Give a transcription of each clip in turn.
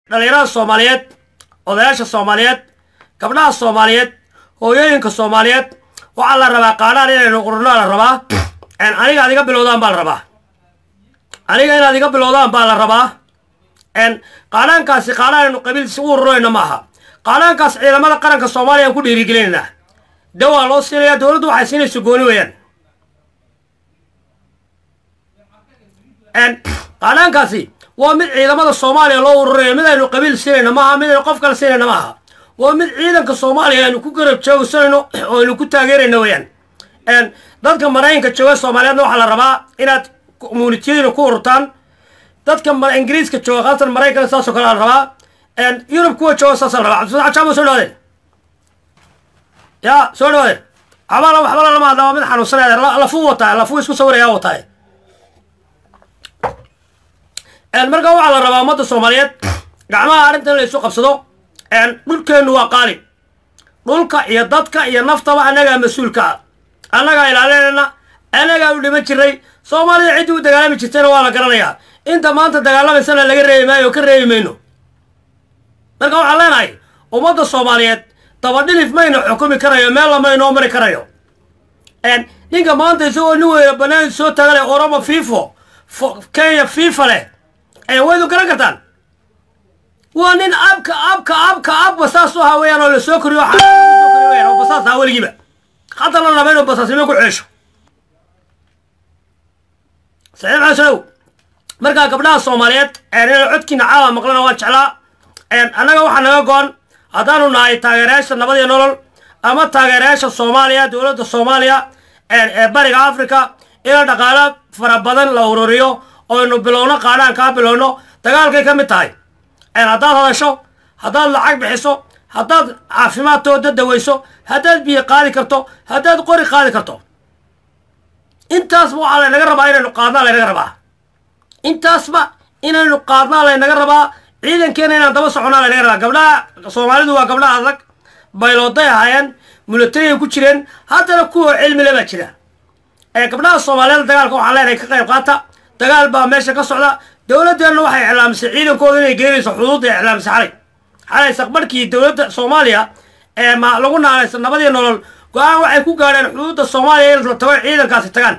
dhallinyarada soomaaliyeed odayaasha soomaaliyeed gabdhaha soomaaliyeed hooyooyinka soomaaliyeed waxaa la rabaa qaadhaan inaynu qurno la rabaa aniga ad iga bilowdaan baa la rabaa aniga inaad iga bilowdaan baa la rabaa qaadhaankaasi qaadhaan aynu qabiilsi u ururayno ma aha qaadhaankaas ciidamada qaranka soomaaliya aan ku dhiirigelinaynaa dawaa loo siinayaa dowladdu waxay siinaysa gooni weeyaan qaadhaankaasi waa mid ciidamada soomaaliya loo ururayo mid aynu qabiil siinayno maaha mid aynu qof kale siinayno maaha waa mid ciidanka soomaaliya aynu ku garab joogsanayno oo aynu ku taageerayno weeyaan dadka maraykanka jooga soomaaliyeedna waxaa la rabaa inaad communitiyadiina ku ururtaan dadka ingiriiska jooga khaasatan maraykanka saasoo kale la rabaa yurub kuwa jooga saasa la rabaa cabdifataax jaamo soo dhawaadeen ya soo dhawaadeen waxba waxba lama hadla waa mid xanuunsanaya lafuu wataa lafuu isku sawiraya wataa marka waxaa la rabaa ummadda soomaaliyeed gacmaha arrintan la isu qabsado dhulkeennu waa qaali dhulka iyo dadka iyo naftaba annagaa mas-uulka ah annagaa ilaalinayna annagaa u dhiman jiray soomaalida ciddii u dagaalami jirtayna waa la garanayaa inta maanta dagaalamaysana laga reebi maayo oo ka reebi mayno marka waxaan leenahay ummadda soomaaliyeed dabadhilif mayna xukumi karayo meel lama inoo mari karayo ninka maanta isagoo nin weyna banaanki soo tagale oromo fifo kenya fifa leh waydu garan kartaan waa nin abka abka abka abba saas u ahaa weyaan oo lasoo koriyo oo basaas ahaa weligiiba hadda la raba inuu basaasnimo ku ceesho saxiib xasanow markaa gabdhaha soomaaliyeed inay codkiina caawa maqlana waan jeclaa annaga waxaa naga go-an haddaanu nahay taageerayaasha nabad iyo nolol ama taageerayaasha soomaaliya dowladda soomaaliya ee bariga africa ina dhaqaalo fara badan la ururiyo oynu bilowno qaadhaan kaa bilowno dagaalkay ka mid tahay haddaad hadasho haddaad lacag bixiso haddaad caafimaadtooda daweyso haddaad biyo qaadi karto haddaad qori qaadi karto intaasba waxaa laynaga rabaa inaynu qaadnaa laynaga rabaa intaasba inaynu qaadnaa laynaga rabaa ciidankeena inaan daba soconaa laynaga rabaa gabdhaha soomaalidu waa gabdhaha adag baylooday ahaayeen mulatariay ku jireen haddana kuwa cilmile baa jira gabdhaha soomaaliyeed dagaalka waxaan leenahay ka qayb qaata dagaal baa meesha ka socda dowladdeenna waxay iclaamisay ciidankooda inay gelinayso xuduudda ay iclaamisay xalay xalay saqbarhkii dowladda soomaaliya ee ma lagu naanaysa nabadii nolol go-aan waxay ku gaadheen xuduudda soomaaliya in la tago ciidankaasi tagaan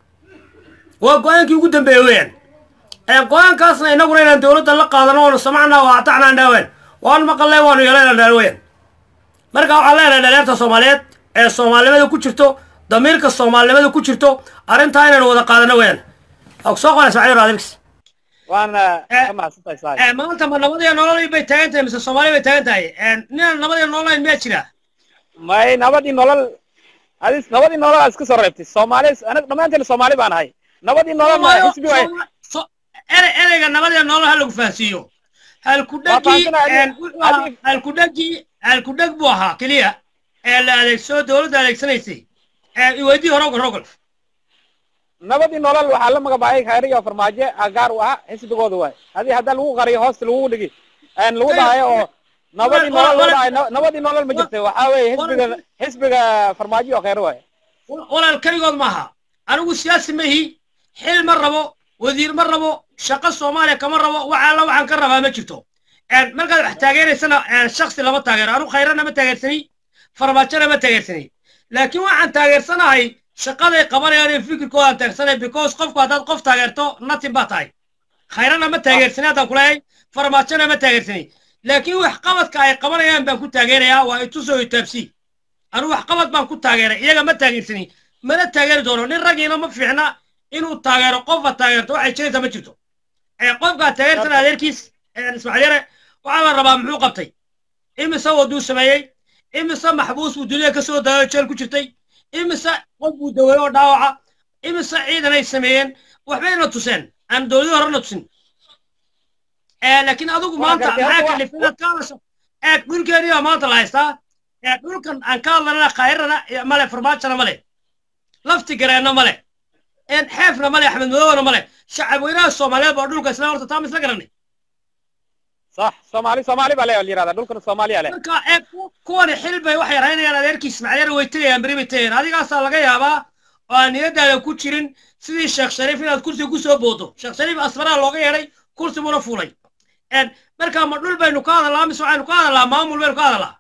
waa go-aankii ugu dambeeyey weeyaan go-aankaasna inaguna inaan dowladda la qaadano oonu samacnaa waa atacnaa dhaaween waan maqalnay waanu yeelayna dhaal weeyaan marka waxaan leenahay dhalinyarta soomaaliyeed ee soomaalinimada ku jirto damiirka soomaalinimada ku jirto arrintaa inaynu wada qaadano weeyaan soo qona ismaaciil raadilkis waana ka mahadsantahay saaxiib maanta ma nabadiyo nolol bay taagan tahay mise soomaaliya bay taagan tahay ninaan nabadiyo nololayn miyaa jira may nabadii nolol adis nabadii nolol aad iska soo reebtay soomaali anaga dhammaanteena soomaali baan ahay nabadii nolol ma xisbi waay ere- ereyga nabadiyo nolol ha lagu fahansiiyo halkudhegi halkudhegi halkudheg buu ahaa keliya ee la adeegsado dowladda adeegsanaysay iweydii horogol rogol nabadii nolol waxaa la magabaayay khayriga farmaajo agaar u ah xisbigooda waay hadii haddaa lagu qariyo hoosta lagu dhigi lagu dhahayo oo nabadii nolol lagu dhahayo nabadii nolol ma jirta waxaa weeye xisbiga xisbiga farmaajo oo khayr waay walaal keligood maaha anigu siyaasi ma ihi xil ma rabo wasiir ma rabo shaqo soomaaliya kama rabo waxaala waxaan ka rabaa ma jirto markaad wax taageeraysana shaksi lama taageero anigu khayrana ma taageersani farmaajona ma taageersani laakiin waxaan taageersanahay shaqaday qabanayaan iyo fikirkoodaan taageersanay because qofku haddaad qof taageerto natin baa tahay khayrana ma taageersani haddaan kuleeyahay farmaajona ma taageersani laakiin wax qabadka ay qabanayaan baan ku taageerayaa waa itusoo itaabsi anigu wax qabad baan ku taageeray iyaga ma taageersani mana taageeri doono nin raggiina ma fiicna inuu taageero qofka taageerto waxay jiraysa ma jirto qofkaa taageersana adeerkiis ismaaciil yare waxaa la rabaa muxuu qabtay imise waduu sameeyey imise maxbuus buu dunida ka soo daayo jeel ku jirtay imise qof buu daweeye oo dhaawaca imise ciidan ay sameeyeen waxbayna tuseen aan dowladii horena tusin laakiin adigu maanta maxaa kalifay inaad ka hadasho eeg dhulkeeniyaa maanta la haystaa dhulkan aan ka hadlanana khayrana male farmaajona male lafti gareenna male xeefna male axmed madowna male shacab weynaha soomaaliyeed baa dhulka isla horta taama isla garanay صح سومالي سومالي بالي اللي هذا دول كانوا سومالي عليه marka ee kuwani xil bay waxay raynayaan adeerkiis ismaaciil way tegayaan beri bay tegayaan adigaasaa laga yaabaa oo aan niyadaada ku jirin sidii sheekh shariif inaad kursi ku soo boodo sheekh shariif asfaraa looga yeedhay kursi buuna fuulay marka ma dhul baynu ka hadalaa mise waxaynu ka hadalaa maamul baynu ka hadalaa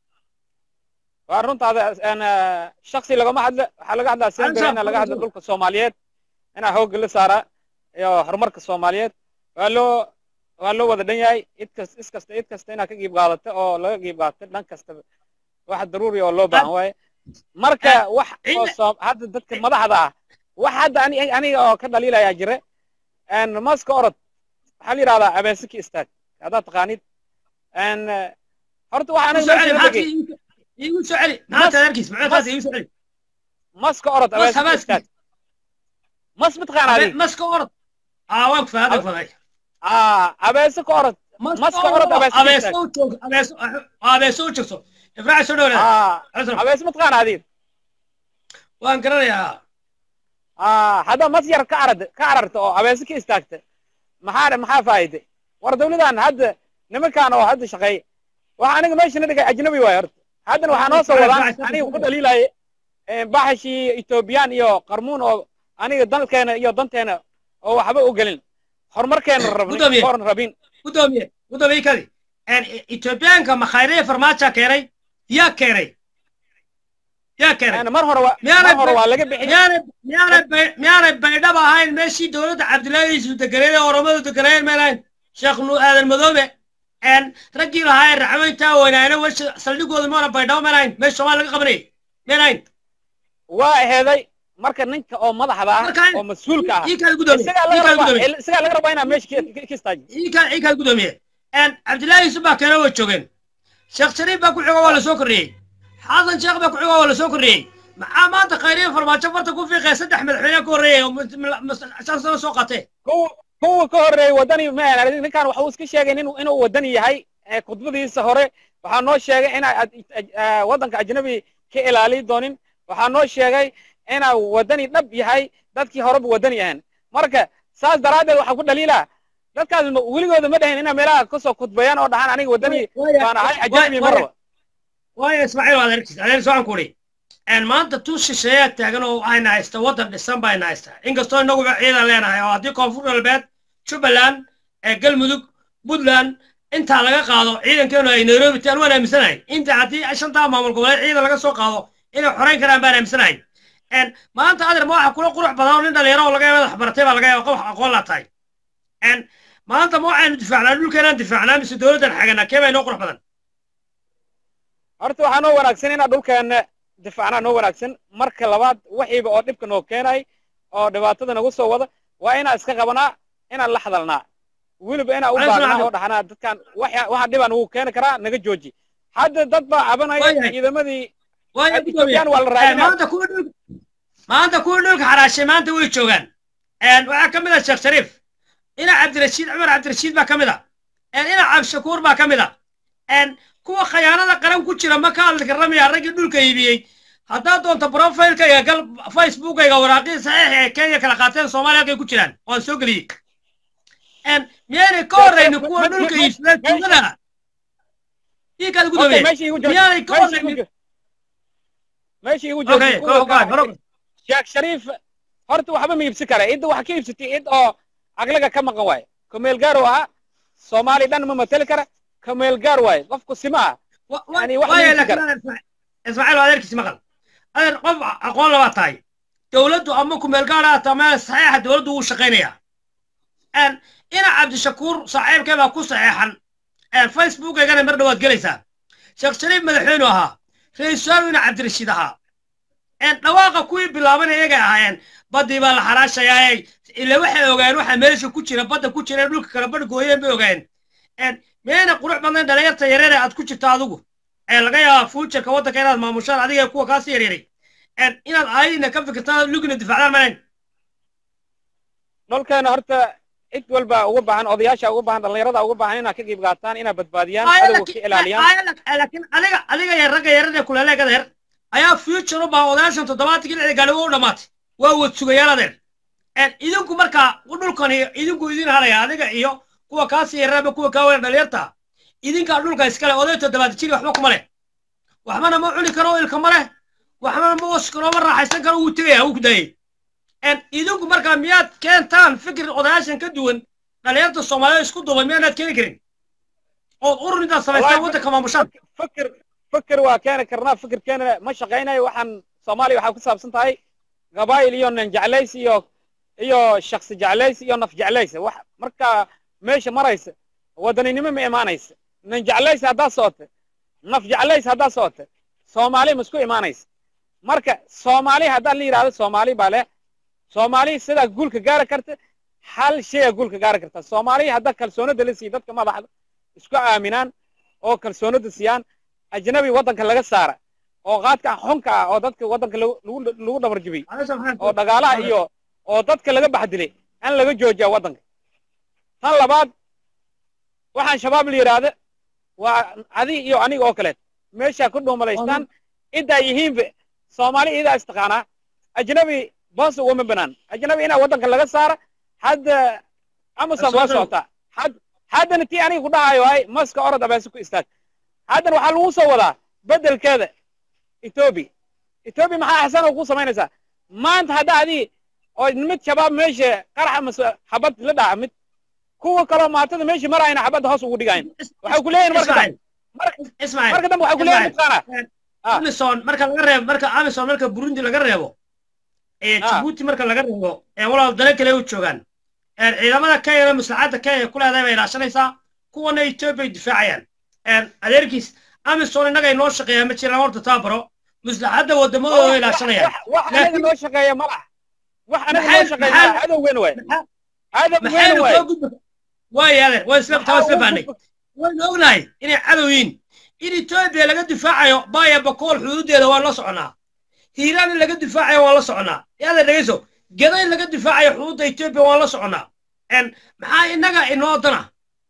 waa runtaada een, eh, shaksi lagama hadla waxaa laga hadlaa Ansa, sembere ina laga hadla ansa. dhulka soomaaliyeed inaa xoogga la saara iyo horumarka soomaaliyeed waa loo waa loo wada dhan yahay id kas is kasta id kasta inaad ka qiib qaadato oo laga qiib qaadato dhan kasta wax daruuri oo loo baahan waaye marka wax oo Inna- soo hadda dadka madaxda ah wax hadda ani aniga oo ka dhaliilayaa jire een, maska orod waxaa la yidhahdaa abeesiki istaag haddaad taqaanid een, eh, horta waxa igu aniga soo celi meesha la maxaad degay iigu- iigu soo celi maxaad tadarkiis maxaad taas iigu soo celi maska orod mas abeesiki habaaski istaag mas mataqaan Abe- adiga maska orod aa waan ku fahaday Abe- faday aa abeese ka orod maska orod abeese ka istaag abeeso u joog abeeso abeeso u joogso ifraac soo dhowlaada aa abeese mataqaan adiga waan garanayaa aa hadda mas yar ka arad ka ararta oo abeese ka istaagta maxaa maxaa faa'iide war dawladan hadda nimankaan oo hadda shaqeeya waxa aniga meesha na dhigay ajnabi waay horta haddana waxaa noo soo wadaan aniga ku dhaliilaya baxashii ethoobiyan iyo qarmuun oo aniga dalkeena iyo danteena oo waxba u gelin horumarkeena rabnin Gudoomiye. horan rabin gudoomiye gudoomiye kadi etoobiyaanka makhayreye farmaaja keenay yaa keenay yaa keenay Yani mar hore waa Miyaanay mar hore ba- waa laga bixin miyaanay miyaanay bay- miyaanay baydhaba ahayn meeshii dowladda cabdullaahi isu deganeed ee oromadu deganeed meelahayn sheekh nu aadan madoobe een raggii lahaa ee raxweyntaa weynaayna wesha saldhigooda maana baydhabo meelahayn meesha soomaali laga qabanayay meelahayn waa aheeday marka ninka oo madaxda ah Marka- oo mas-uulka ah ii kaad gudoomiye isagaa ii laga kaad rabaa gudoomiye isagaa laga rabaa inaa meesha ka- ka- ka istaaji ii kaad ii kaad gudoomiye een cabdullaahi yusuf baa keena way joogeen sheekh shariif baa ku xigo waa la soo kordhiyey xasan sheekh baa ku xigo waa la soo kordhiyey maxaa maanta khayriye farmaajo farta ku fiiqaya saddex madaxweyne ka horreeyay oo mus- mil- mus- shan sano soo qaatee kuwa kuwa ka horreeyay wadani ma ahan ninkan waxa uu iska sheegay inuu inuu wadani yahay ee khudbadiisa hore waxaa noo sheegay inaa ad- aj- ah, waddanka ajnabi ka ilaali doonin waxaa noo sheegay inaa wadani dhab yahay dadkii horeba wadani ahan marka saas daraaddeed waxaa ku dhaliilaa dadkaas ma- weligooda ma dhahin inaa meelaha kasoo khudbayaan oo dhahaan aniga wadani baan ahay ajnabi ma rabo waayo ismaaciil waa adeerkiis adeer soo ku uri een maanta tuu shisheeyaa taagan oo ayna haysta waddan dhisan bayna haysta inkastoo inaguba ciidan leenahay oo haddii koonfur galbeed jubbaland ee galmudug puntland intaa laga qaado ciidankeenu ay nairobi taan waan aaminsanahay inta haddii shantaa maamul goboleed ciidan laga soo qaado inay xorayn karaan baan aaminsanahay een maanta adeer ma waxa kula qurux badan oo nin dhalinyaro oo laga yaaba madax baratay baa laga yaaba qof aqoon laa tahay een maanta ma waxaynu difaacnaa dhulkeenaan difaacnaa mise dowladdan xaganaa kee baa inoo qurux badan horta waxaa noo wanaagsan inaa dhulkeena difaacnaa noo wanaagsan marka labaad waxiiba oo dhibka noo keenay oo dhibaatada nagu soo wada waa inaan iska qabanaa inaan la hadalnaa weliba inaan u Walaal baagnaa Ismaaciil. oo dhahnaa dadkan waxa waxa dhibaa nagu keeni karaa naga jooji hadda dad baa cabanaya Waayahay. ciidamadii waayo ethoobiyan waa la Een, raadinaa maanta kuwa dhulka maanta kuwa dhulka xaraashay maanta way joogaan Een, waxaa ka mid ah sheekh shariif ina cabdirashiid cumar cabdirashiid baa ka mid ah Een, ina cabdishakuur baa ka mid ah Een, kuwa khayaanada qaran ku jira ma ka hadli karamaya raggii dhulka iibiyey haddaad doonto profilkayga gal facebookayga waraaqii saxiix ee kenya kala qaateen soomaaliya halkay ku jiraan waan soo geliyey Een, miyaanay ka horraynin kuwa dhulka iibsadeen tuugada ii kaad Horta gudoomiye meesha igu jooji miyaanay ka meesha igu horraynin jooji meesha igu okay jooji go kuwa go ka- go sheekh shariif horta waxba ma iibsan kara cidda wax ka iibsatay cid oo aqlaga ka maqan waaye kameel gaar ahaa soomaali dhan ma mateli kara kameel gaar waaye qofku sima ah يعني واحد واي يمسك لكن انا اسمع اسماعيل هذا كيس مقل هذا قف اقوال لبا تاي دولته امكم ملقانا تمام صحيح دولته هو شقينيا ان انا عبد الشكور صاحب كما كو صحيحا ان فيسبوك انا مر دواد جليسا شيخ شريف مدحينو ها رئيس انا عبد الرشيد ها ان دواقه كوي بلابن ايغا اهايان بدي با الحراشايا الا waxay ogaan waxa meesha ku jira badda ku jira dhulka kala badh gooyeen bay ogaan en meena qurux badan dhalinyarta yareer ee aad ku jirta adigu ee laga yaabaa fuujarka waddanka inaad maamushaan adiga iyo kuwa kaasi yareeray en inaad aayadina ka fikirtaan lugina difaacdaan malayn dhulkeena horta cid walba uga baahan odayaasha uga baahan dhallinyarada uga baahan inaa ka qayb qaataan inaa badbaadiyaan adowga ka ilaaliyaan laakiin adiga adiga yar ragga yarar ee kuleleegada yar ayaa future u baahan odayaashan toddobaatanki lixda gaadhi waa u dhammaatay waa wad sugayaal adeer en idinku markaa dhulkani idinku idin halaya adiga iyo kuwa kaasi yararaba kuwa kaa weyn dhalinyarta idinkaa dhulka iskale oday toddobaatan jiri waxba kuma leh waxbana ma cuni karo ilka ma leh waxbana ma wasi karo ma raaxaysan karo wuu tegaya wuu ku daayey en idinku markaa miyaad keentaan fikir odayaashan ka duwan dhalinyarta soomaaliyeed isku duuban miyaanaad keeni karin ood urur intaad samaystaan Wallahi, waddanka maamushaan fikir fikir waa keeni karnaa fikirkeena ma shaqaynayo waxaan soomaaliya waxaa ku saabsan tahay qabaayil iyo nin jeclays iyo iyo shaksi jeclays iyo naf jeclays wax marka meesha maraysa wadaninimo ma imaanaysa nin jeclays haddaa socota naf jeclays haddaa socota soomaali ma isku imaanaysa marka soomaali haddaa la yidhahdo soomaali baa leh soomaali sidaa guulka gaari karta hal shaya guulka gaari karta soomaali haddaa kalsoonida la siiyo dadka madaxda isku aaminaan oo kalsoonida siiyaan ajnabi waddanka laga saara oo qaadka xunka ah oo dadka waddanka lagu lagu- lagu dhabar jibiyey oo dhagaalaha iyo oo dadka laga baxdilay in laga joojiya waddanka tan labaad waxaan shabaab la yidhaahda waa adi iyo aniga oo kaleet meesha ku dhuumalaystaan intaa yihiinba soomaali iyadaa istaqaanaa ajnabi boos ugama banaan ajnabi inaa waddanka laga saara hadda amazon waa socotaa had haddana tii aniga ku dhahayo ay maska orod abeese ku istaag haddana waxaa lagu soo wadaa beddelkeeda etoobiya etoobiya maxaa xasanoo ku samaynaysaa maanta hadda adii oo mid shabaab meesha qaraxa mase xabad la dhaca mid kuwa kaloo maatada meesha marayna xabadda hoos ugu dhigayn waxay ku leeyihin marka dambe ismaaciil marka dambe waxay ku leeyihin mataqaana Ah. amison marka laga reebo marka amison marka burundi laga reebo ee Ah. jibuuti marka laga reebo ee walaal dale kale u joogaan ee ciidamada kenya maslaxadda kenya ku leedahay bay ilaashanaysaa kuwana etoobiya ay difaacayaan een adeerkiis amison innaga inoo shaqeeyaa ma jiraan horta taabaro maslaxadda wadamadooda ay ilaashanayaan wax wax anaga Laakiin- noo shaqeeya ma laha wax anaga Maxay- noo shaqeeya maxay- ma adow weyn waay maxaa- adow weyn maxaynu waay soo gudba waaya adeer waa isla taa isla fahnay waynu ognahay inay cadow yihiin in etoobiya laga difaacayo baya bakool xuduudeeda waan la soconaa hiiraan in laga difaacayo waan la soconaa yaada dhegeyso geda in laga difaacayo xuduudda etoobiya waan la soconaa En maxaa innaga inoo dana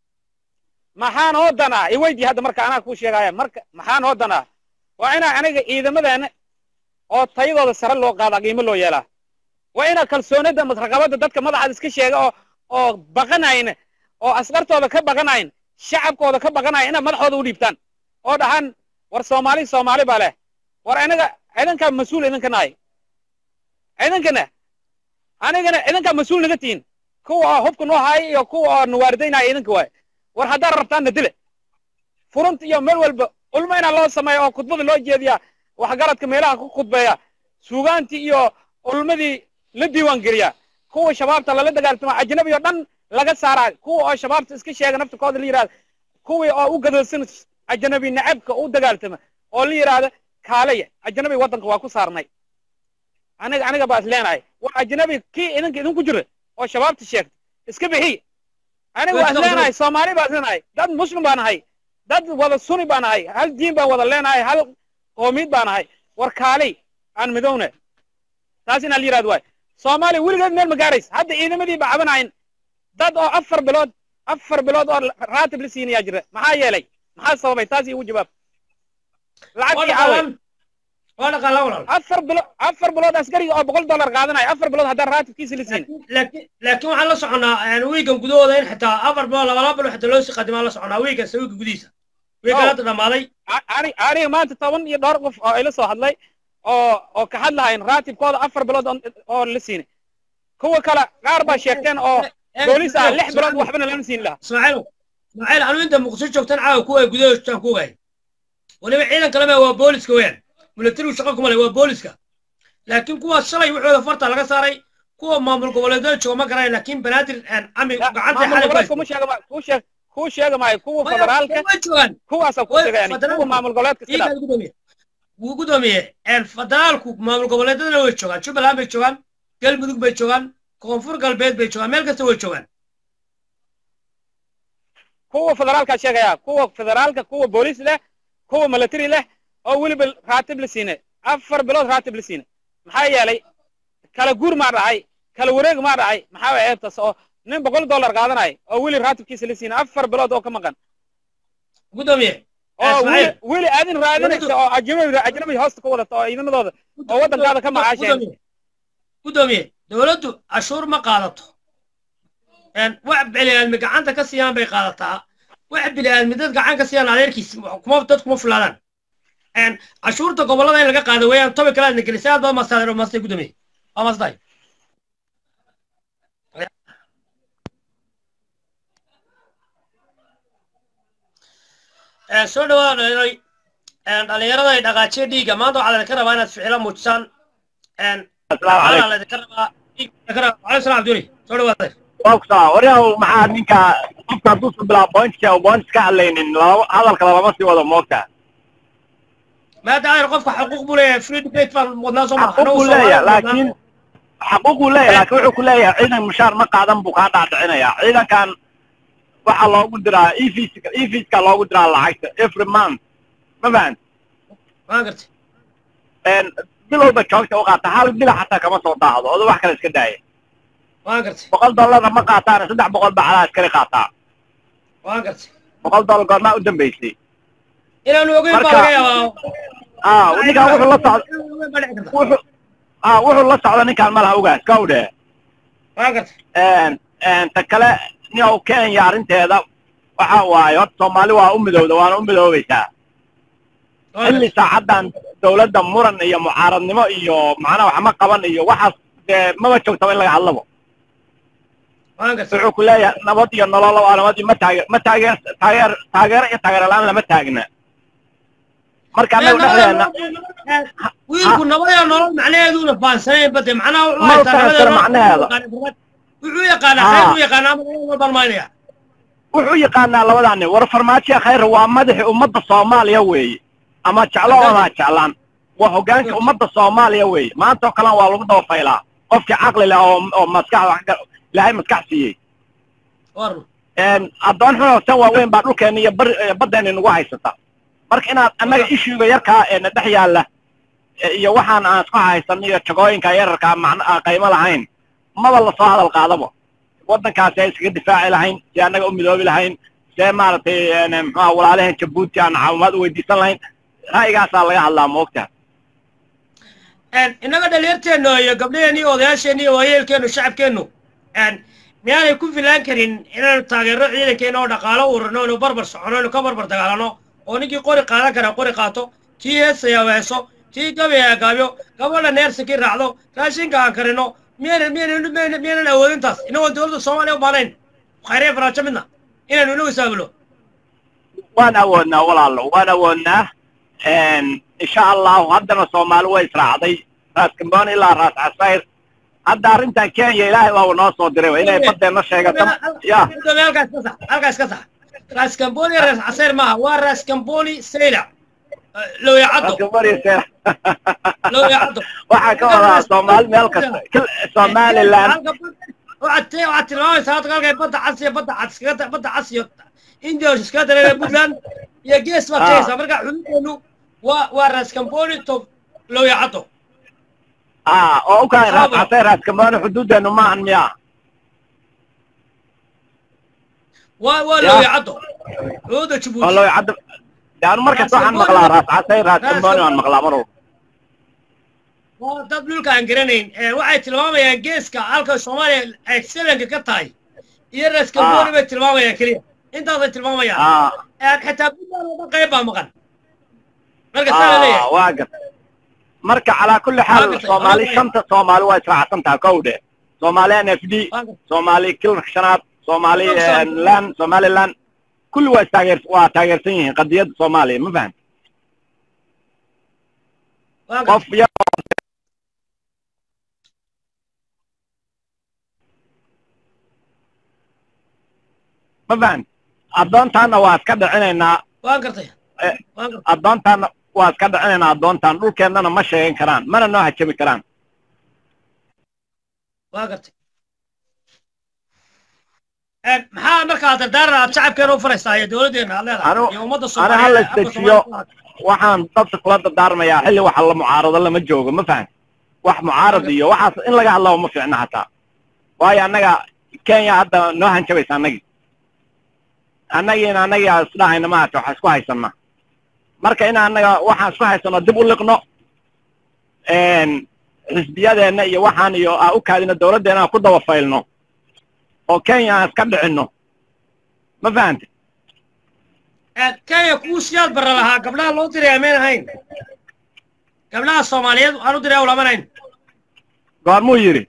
maxaa noo danaa iweydii hadda marka anaa kuu sheegaya marka maxaa noo danaa waa inaa aniga ciidamadeena oo tayadooda sare loo qaadaa qiimo loo yeelaa waa inaa kalsoonida masraqabada dadka madaxaad iska sheega oo oo baqanayn oo askartooda ka baqanayn shacabkooda ka baqanayn inaad madaxooda u dhiibtaan oo dhahan war soomaali soomaali baa leh war anaga idinkaa mas-uul idinka nahay idinkana anigana idinkaa mas-uul naga tihiin kuwa oo hubka noo haaya iyo kuwa oo nawaaridaynaya idinka waay war haddaad rabtaanna dile furunta iyo meel walba ulmo inaa loo sameeya oo khudbada loo jeediya waxgaradka meelaha ku khudbeeya suugaantii iyo ulmadii la diiwaan geliya kuwa shabaabta lala dagaaltama ajnabi oo dhan laga saaraa kuwa oo shabaabta iska sheega naftikooda la yidhahda kuwii oo u gadoosan ajnabi nacabka u dagaaltama oo la yidhaahda kaalaya ajnabi waddanka waa ku saarnay aniga aniga baa is leenahay war ajnabi kii idinka idinku jira oo shabaabta sheegta iska bixiy aniga waa is leenahay soomaali baa is leenahay dad muslim baa nahay dad wada suni baa nahay hal diin baan wada leenahay hal qoomiyad baa nahay war kaalay aan midowne taas inaa la yidhahdo waay soomaaliya weligeed meel ma gaaraysa hadda ciidamadii ba cabanayn dad oo afar bilood afar bilood oo raatib la siinayaa jira maxaa yeelay maxaa sababay taas iigu jawaab lacagtii caaway waa dhaqaala walaal afar bilo afar bilood askariga oo boqol dollar qaadanaya afar bilood haddaan raatibkiisa la siin laakiin laakiin waxaan la soconaa wiigan gudahooda in xitaa afar bilood labalaba bilood xitaa loo sii qadimaan la soconaa wiigan wiiga gudihiisa wiigan Oh. hadda dhammaaday ani aniga maanta toban iyo dhowr qof oo ila soo hadlay oo oo ka hadlahayn raatibkooda afar bilood oo- oo la siinay kuwa kale qaar baa sheegteen oo boolis ah lix bilood waxbana lama siin lahaa ismaaciilow ismaaciil anu inta muqdisho joogtan caawa kuwa ay gudaha joogtaan ku ogahay weliba ciidan kaleba waa booliska weeyaan milatarigu shaqo kuma leh waa booliska laakiin kuwaas shalay waxooda farta laga saaray kuwa maamul goboleedyada jooga ma garanayo laakiin banaadir cami gacanta maamul xalay goboleedka kuma sheega ma- kuu sheeg kuu sheega maayo kuwa federaalka way joogaan kuwaasa ku Way- sheega yani federaalka- kuwa maamul goboleedka iska dhaaf iigaa gudoomiye wuu gudoomiye federaalku maamul goboleedyadana way joogaan jubbaland bay joogaan galmudug bay joogaan koonfur galbeed bay joogaan meel kasta way joogaan kuwa federaalka sheegaya kuwa federaalka kuwa booliis leh kuwa military leh oo weliba raatib la siinay afar bilood raatib la siinay maxaa yeelay kala guur maa dhacay kala wareeg maa dhacay maxaa way eebtas oo nin boqol dollar qaadanaya oo weli raatibkiisa la siinay afar bilood oo ka maqan gudoomiye oo weli Ismaaciil. weli aadin raadinaysa oo ajnabi ajnabi hoosta ka wadata oo ciidamadooda oo waddankaada ka macaasheen Gudoomiye. gudoomiye dowladdu cashuur ma qaadato Een, wax bini'aadmi gacanta ka siiyaan bay qaadataa wax bini'aadmi dad gacan ka siiyaan adeerkiis kuma dad kuma fulaadaan Een, cashuurta gobollada in laga qaado weeyaan toban kale aadna gelisay aad baad mastaadeen oo maastay gudoomiye waa mastaay soo dhawaada dhallinyarooy dhallinyarada ay dhaqaajiya dhiigga maanta waxaa laydinka rabaa inaad ficilo muujisaan asalaamu waxaana calaykum laydinka rabaa dhiigga waalaikum salam abduli soo dhawaada boksa waryahow maxaa ninka qofka hadduusan bilaa pointka oo points ka hadlaynin laba hadalka lama sii wado moogta maada ayr qofka xuquuq buu leeyahay free debate baan wadnaa soo maa xaquuq buu leeyahay laakiin xaquuq buu leeyahay laakiin wuxuu ku leeyahay ciidan mushaar ma qaadan buu kaa dhaadhicinaya ciidankan waxaa loogu diraa efis efiska loogu diraa lacagta every month ma fahan waan gartay bil walba joogta u qaata hal bila xataa kama soo daahdo odo wax kale iska daaya waan gartay boqol dollarna ma qaataan saddex boqol baa calaa iskale qaataa waan gartay boqol dollar goormaa u dambaysay inaanu ogeyn baa Marka- laga yaabaa ah ninkan wuxuu la socda Inaanu ogeyn baa dhici karta. wuxuu ah wuxuu la socda ninkaan malaha ogaas kow dhe waan gartay ta kale niow kenya arrinteeda waxa waaye horta soomaali waa u midowda waana u midoobaysaa waan xilli gartay saacadan dawladda muran iyo mucaaradnimo iyo macnaha wax ma qaban iyo waxaas dee maba joogtaba in laga hadlabo waan gartay wuxuu ku leeyahay nabad iyo nolol waa nabad iyo ma taageer ma taageer taageer taageero iyo taageero la-aan lama taagna marka annagu dhexdeena wiilku nabad iyo nolol macnaheeduuna faansanayn bade macnaha wuxuu Ma haystaa nabad iyo faansana nolol macnaheeda. wuxuu yaqaanaa Ah. khayr u yaqaanaa ama nabad walbaan maynaya wuxuu yaqaanaa labadaani war farmaajo khayr waa madaxi ummadda soomaaliya weeye ama jeclo odaa jeclaan waa hoggaanka ummadda soomaaliya weeye maanta oo kalena waa lagu daba faylaa qofkii caqli leh oo oo maskax wax ka- ilaahay maskax siiyey warun addoon xunoo tan waaweyn baa dhulkeenna iyo bar eh, baddeena nagu haysata marka inaad annaga ishuuga yarkaa ee na dhex yaalla eh, iyo waxaan aan isku haysan iyo jagooyinka yararkaa macna aan qaymo lahayn maba lasoo hadal qaadaba waddankaasi ay iskaga difaaci lahayn si annaga u midoobi lahayn see maaragtay een, muxuha walaalaheen jabuuti aan caawimaad u weydiisan lahayn ra'yigaasaa laga hadlaa moogta innaga dhalinyarteennu iyo gabdhaheennu iyo odayaasheennu iyo waayeelkeennu shacabkeennu miyaanay ku filaan karin inaanu taageero ciidankeenna oo dhaqaalo ururno inu barbar socono inu ka barbar dagaalano oo ninkii qori qaadan kara qori qaato tii heesaya heeso tii gabaya gaabyo gabadha neersinkii raacdo raashinka aan karino miyaynan miyaynan miyaynan miyaynan awoodintaas inagoon dowladda soomaaliya u baanayn khayriya faraajo midna inaanu inagu isaabulo waan awoodnaa walaalo waan awoodnaa insha allahu haddana soomaali way israacday raas gamboon ilaa raas casayr hadda arrintan kenya ilaahay baa uu noo soo diray wa inay badeenna sheegato ya halkaas ka sax halkaas ka sax raas kamboni raas caseer maaha waa raas kamboni sayla looyacaddo raas gamboon iyo seer looyacaddo waxaa ka wadaa soomaali meel kasta kil- somaliland waxaad waxaad tilmaamaysaa hadda halkay badda cas iyo badda cas iskaga badda cas iyo indios iskaga dareereen puntland iyo gees baad Ah. sheegaysaa marka xuduudeenu waa waa raas kamboni to looyacaddo ah oo u kahay raas Saabo. casayr raas gamboon xuduudeenu maahan miya waa waa Ya. looyacaddo xuduudda oo jabuuti loo cadda yaanu markasta waxaan maqlaa raas casayr raas gambooni waan maqlaa mar walba waa dad dhulka aan garanayn ee waxay tilmaamayaan geeska halka soomaaliya ay selanka ka tahay iyo raas kamboni Ah. bay tilmaamayaan keliya intaasay tilmaamayaan ah Ee, xitaa puntland oo dhan qayb baa maqan marka saa la ah leeyahay waa gar marka calaa kulli Waa xaal gartay, soomaali waa shanta soomaali waa israacsan tahay kow dhe soomaali n f d Waa gartay. soomaali kilarka shanaad soomaali Kilarka shanaad. lan somaliland kulli waa istaageer waa taageersan yihiin qadiyadda soomaaliya ma fahan Waa qof gartay. yar ma fahan addoontaana waa iska dhicinaynaa waan gartay Eh. waan gartay addoontaana waa iska dhicinaynaa addoontaan dhulkeennana ma sheegan karaan mana noo hajami karaan waan gartay Ee, maxaa markaa dardaaran aad shacabkeena u faraysaa iyo dowladdeena aad leedahay Anu- iyo ummadda ana ha la Soomaaliyeed, afka istajiyo Soomaaliyeed. waxaan dadka kula dardaarmayaa xilli waxa la mucaarado lama joogo ma fahan wax mucaarad iyo waxaas in laga hadlaba ma fiicna hataa waayo annaga kenya hadda noo hanjabaysa annagii annagiina annagii aan isdhahayna maata waxa isku haysana marka in annaga waxaan isku haysano dib u liqno xisbiyadeenna iyo waxaan iyo aan u kaadino dawladdeena aan ku daba faylno oo kenya aan iska dhicinno ma fahante Ee, kenya kuwu siyaad barra lahaa gabdhaha loo diraya mayn ahayn gabdhaha soomaaliyeed waxaan u diraya ulamanayn goormuu yidhi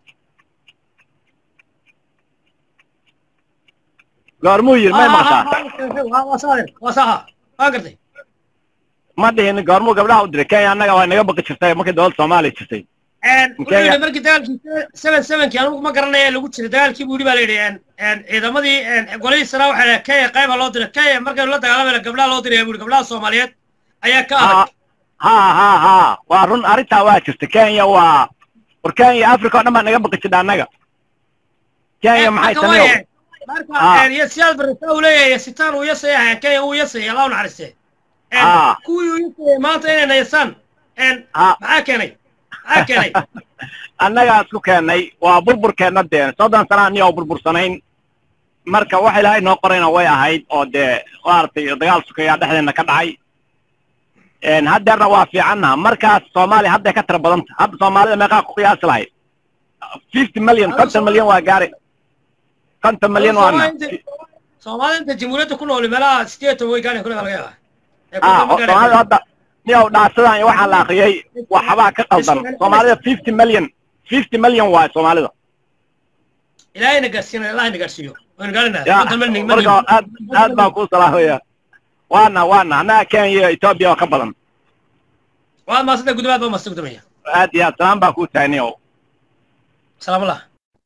goormuu yidhi may maqashaa waa saadir waa saha waa gartay ma dhihin goormuu gabdhaha u diray kenya annaga waa naga baqi jirtay markii dowladda soomaaliya jirtay wuxuu yidhi markii dagaalkii seven sevenkii anigu ma garanaya ee lagu jiray dagaalkii buu yidhi baa la yidhi ciidamadii golihii sanaa waxaa dhahay kenya qayba loo diray kenya markaynu la dagaalamayna gabdhaha loo diraya buu yidhi gabdhaha soomaaliyeed ayaa ka adag ha ha ha waa run arrintaa waa jirta kenya waa war kenya africa oo dhan baa naga baqi jirta annaga kenya maxay tamiyo marka siyaad barresa uu leeyahay sitaan uu yasaya kenya uu yasaya allah u naxariiste kuwii uu yasaya maanta inay nayasaan maxaa keenay maxaa keenay annagaa isku keennay waa burburkeenna dee soddon sanaa niyo burbursanayn marka wax ilaahay noo qorayna way ahayd oo dee maaragtay dagaal sukayaa dhexdeenna ka dhacay haddeerna waa fiicannaha markaas soomaaliya hadday ka tira badanta hadda soomaalida meeqaa ku qiyaasi lahayd fifty million konton milyan waa gaari konton milyan waana soomaalida inta jamhuuriyadda ku nool meelaha sideetan way gaari kule laga yaabaa soomaalida hadda niyow dhaarsadan iyo waxaa la akriyey waxbaa ka qaldan soomaalida fifty million fifty million waay soomaalida ilaahayna gaarsiina allahayna gaarsiiyo waynu marka aad aad baan kuu salaamaya waana waana annaga kenya iyo etoobiya oo ka badan waad maasanta gudobaad baa maasta gudumaya aad iyo aad salaam baan kuu tahay niyow salaamallah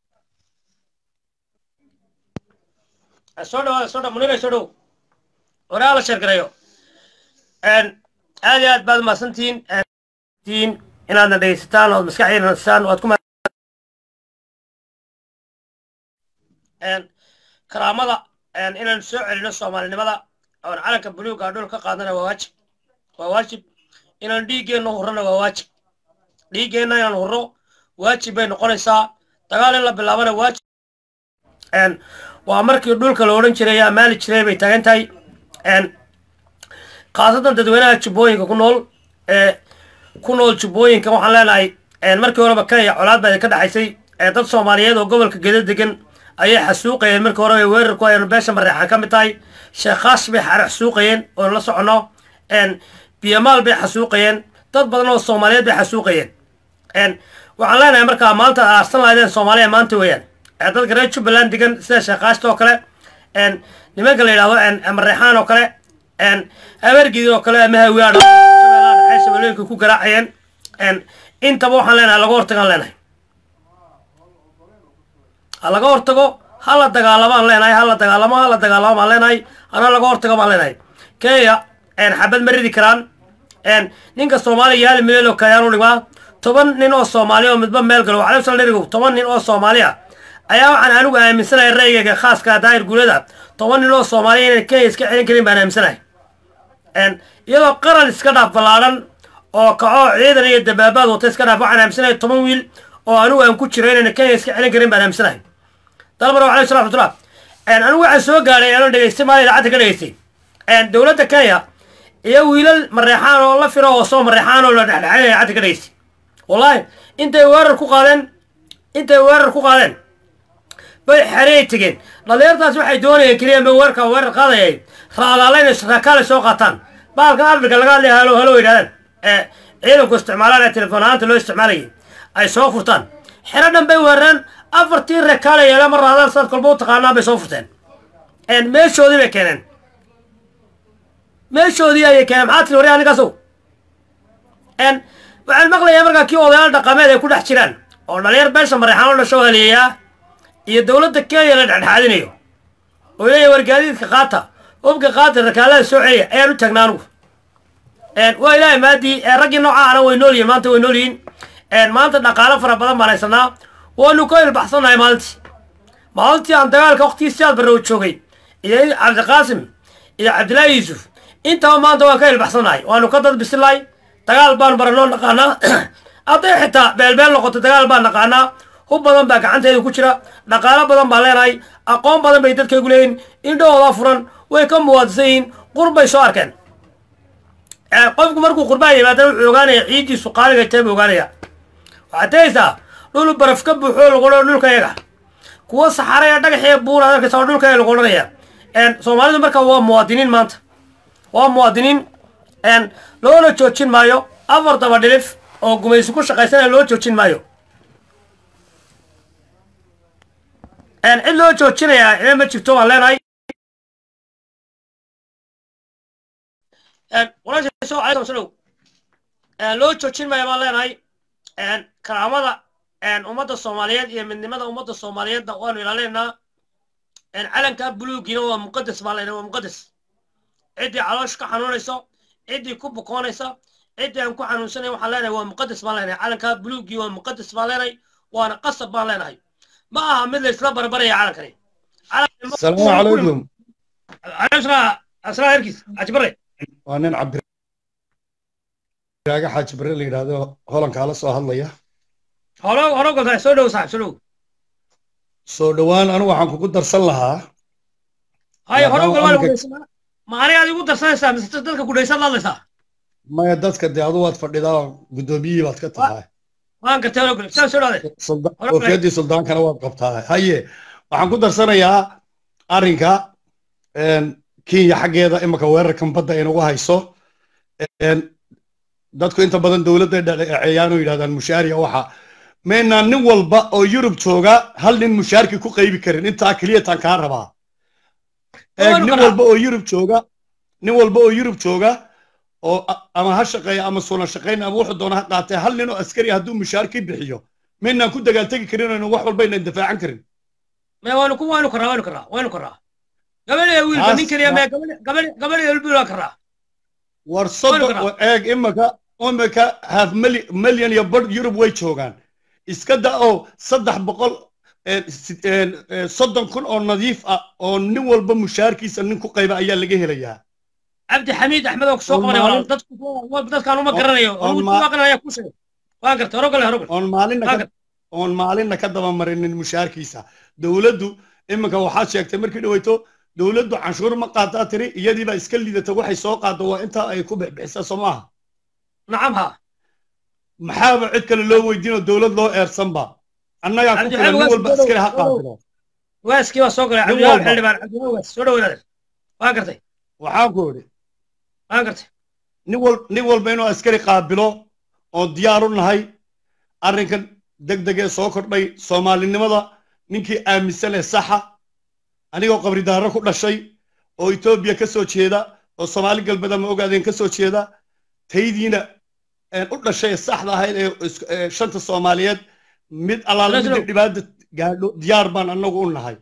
soo dhawaada soo dha munira soo dhow horaa la sheergareeyo aad iyo aad baad umahadsantihiin tiin inaadna dhegaysataan ood maskaxdiina nasaan oad ku karaamada inaan soo celino soomaalinimada oon calanka buluuga dhul ka qaadana waa waajib waa waajib inaan dhiiggeenna hurrona waa waajib dhiiggeenna inaan hurro waajib bay noqonaysaa dagaal in la bilaabana waajib waa markii dhulka la odhan jiray amaali jiray bay taagan tahay khaasatan dadweynaha jubbooyinka ku nool ee ku nool jubbooyinka waxaan leenahay markii horeba kenya colaad baa ka dhexaysay dad soomaaliyeed oo gobolka gedo degan ayay xasuuqayeen markii hore ay weerar ku hayeen beesha mareexan ka mid tahay sheekhaas bay xasuuqayeen oon la soconno biyamaal bay xasuuqayeen dad badan oo soomaaliyeed bay xasuuqayeen waxaan leenahay markaa maanta aarsan lahaydeen soomaaliya maanta weeyaan dadka reer jubbaland degan sida sheekhaasta oo kale nimanka la yidhahdo mareexaan oo kale abeergidi oo kale ama hawiyaadha shabeellaha shabeellooyinka ku garaacayeen intaba waxaan leenahay laga hortagaan leenahay ha laga hortago ha la dagaalamaan leenahay ha la dagaalamo ha la dagaalamo baan leenahay hana laga hortago baan leenahay kenya xabad ma ridi karaan ninka soomaaliya yaali milyan oo kayaan u dhimaa toban nin oo soomaali oo midba meel galo waxaa sal dherigow toban nin oo soomaaliya ayaa waxaan anigu aaminsanahay ra'yigayga khaaska daahir guulada toban nin oo soomaaliya inay kenya iska celin karin baan aaminsanahay iyadoo qaran iska dhaaf ballaadhan oo kacoo ciidan iyo dabaabaad wata iska dhaaf waxaan aaminsanahay toban wiil oo anigu aan ku jiro inayna kenya iska celin karin baan aaminsanahay dalmar alayhi salam raxmatullah anigu waxaan soo gaadhay anoo dhegaystay maali idaacadda ka dhegaystay dowladda kenya iyo wiilal mareexaan oo la firo oo soo mareexaan oo la dhexdhexaynaya idaacadda ka dhegaystay wallahi intay weerar ku qaadeen intay weerar ku qaadeen bay xerey tegeen dhalinyartaas waxay doonayeen keliya ma weerka weerar qaadayay raalaalayn rakaale soo qaataan baalkan afrika laga hadlaya halo halo yidhahdaan ee ciidanku isticmaalaan ee telefoon ahaanta loo isticmaalayay ay soo furtaan xero dhan bay weerareen afartii rakaale yeela ma raadaan saad kolba u taqaanaa bay soo furteen meeshoodii bay keeneen meeshoodii ayay keeneen maxaa tiri warya ninkaasow waxaan maqlayaa markaa kii odayaal dhaqameed ay ku dhex jiraan oo dhalinyar beesha mareexaan oo dhasho haleeyaa iyo dowladda kenya la dhexdhexaadinayo oo leeyahay wargaadiidka qaata hubka qaata rakaalada soo celiya ayaan u taagnaa anugu waa ilaahay maadii raggii noocaana way nool yihiin maanta way nool yihiin maanta dhaqaalo fara badan baan haysanaa waanu ka ilbaxsannahay maalintii maalintii aan dagaalka waqtigii siyaad barre u joogay iyo cabdiqaasim iyo cabdillaahi yuusuf intaba maanta waan ka ilbaxsannahay waanu ka dad bisilahay dagaal baan baranoo naqaanaa hadday xitaa beelbeel noqoto dagaal baan naqaanaa hub badan baa gacanteeda ku jira dhaqaalo badan baan leenahay aqoon badan bay dadkaygu leeyihin indhahooda furan way ka muwaadisan yihiin qurbay soo arkeen qofku markuu qurbaa yimaadana wuxuu ogaanaya ciiddiisu qaaliga tae buu ogaanaya waxaad tegaysaa dhul baraf ka buuxoo lagu odhan dhulka yaga kuwa saxaraya dhagaxiya buura arkaysa oo dhulka lagu odhanaya soomaalidu marka waa muwaadiniin maanta waa muwaadiniin loona joojin maayo afar daba dhilif oo gumaysi ku shaqaysanaya loo joojin maayo cid loo joojinayaa ina ma jirto waan leenahay walaasha soo calaykum salow loo joojin maya baan leenahay karaamada ummadda soomaaliyeed iyo midnimada ummadda soomaaliyeedna waanu ilaalinaynaa calanka buluugiina waa muqadas baan leenahay waa muqadas ciddii caloosh ka xanuunayso ciddii ku bukoonaysa ciddii aan ku xanuunsanayn waxaan leenahay waa muqadas baan leenahay calanka buluugii waa muqadas baan leenahay waana qasab baan leenahay ma aha mid laysla barbaraya calankani السلام عليكم عليكم السلام هركيس عجبري waa nin cabdiraaga xaaji bare la yidhaahdo holankaa la soo hadlaya هلو هلو قلت سو دو صاحب سو soo dhowaan anigu waxaan kugu darsan lahaa هاي هلو Maadaama قلت amarka- ما أنا قاعد يقول درسنا بس تدلك كل شيء الله يسا maya dadka dee adu waad fadhidaa guddoomiyihii baad ka tahay ما أنك تقول كل شيء سو هذا Sulda- Hore koofiyadii suldaankana waad qabtaa haye waxaan ku darsanayaa arrinka een, kenya xaggeeda imika weerarkan badda inagu hayso een, dadku inta badan dowladday dhaleeceeyaan oo yidhahdaan mushaariya waxa maynaan nin walba oo yurub jooga hal nin mushaarki ku qaybi karin intaa keliya taan kaa rabaa eeg Waanu nin karaa. walba oo yurub jooga nin walba oo yurub jooga oo a- ama ha shaqeeya ama suuna shaqayn ama wuxuu doona ha qaatee hal nin oo askari hadduu mushaarki bixiyo maynaan ku dagaaltegi karin oo wax walba inaan difaacan karin ما وانو كم وانو كرا وانو كرا وانو كرا قبل يا ويل Taas بنين كريا waa- ما قبل قبل قبل يا البلو كرا war soddon karaa. oo eeg imika imika half mili- milyan iyo bar yurub way joogaan iska da oo saddex boqol ee, si- ee, ee, soddon kun oo nadiif ah oo nin walba mushaarkiisa nin ku qayba ayaa laga helayaa عبد حميد احمد وك سوق On مري ولا maalin- دد دد كانوا ما قرنيو on هو ma- ما قرنيا كل شيء وان كرت هرو قال هرو قال oon maalinna Waa ka oon maalinna ka daba marinin mushaarkiisa dowladdu imika waxaad sheegtay markii dhaweyto dowladdu canshuur ma qaadaa tiri iyadiibaa iska liidata waxay soo qaado waa intaa ay ku bixbixisaa soo maaha نعم ها maxaaba cid kale loo weydiinoo dowlad loo eersanba annagaa ku Cabdi filan nin Xamed walba Waas askari ha Garow. qaatiro واسكي وسوق عبد nin الله walba حلبان عبد الله وس سو دو هذا وان كرت waxaan ku idhi وان كرت nin wal nin walba inuu askari qaabilo oo diyaar u nahay arrinkan degdegee soo kordhay soomaalinimada ninkii aaminsan ee saxa anigoo qabridaaro ku dhashay oo etoobiya ka soo jeeda oo soomaali galbeed ama ogaadeen ka soo jeeda taydiina een, u dhashay ee saxda ahayd ee is- ee shanta soomaaliyeed mid allaala Laslo. midii dhibaata gaadho diyaar baan annagu u nahay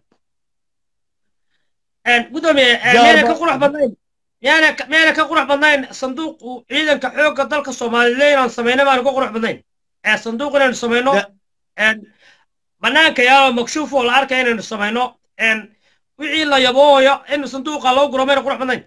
ان قدومي Jaarba- مينا كقرح بدنين مينا مينا كقرح بدنين صندوق عيدا كحوق دلك الصوماليين aan sameeyna baan ku qurux badnayn ee sanduuq inaan sameeyno Ya- een banaanka yaa makshuuf oo la arkay inaan sameeyno een wixii la yabooyo in sanduuqa loo guro meena qurux badnayn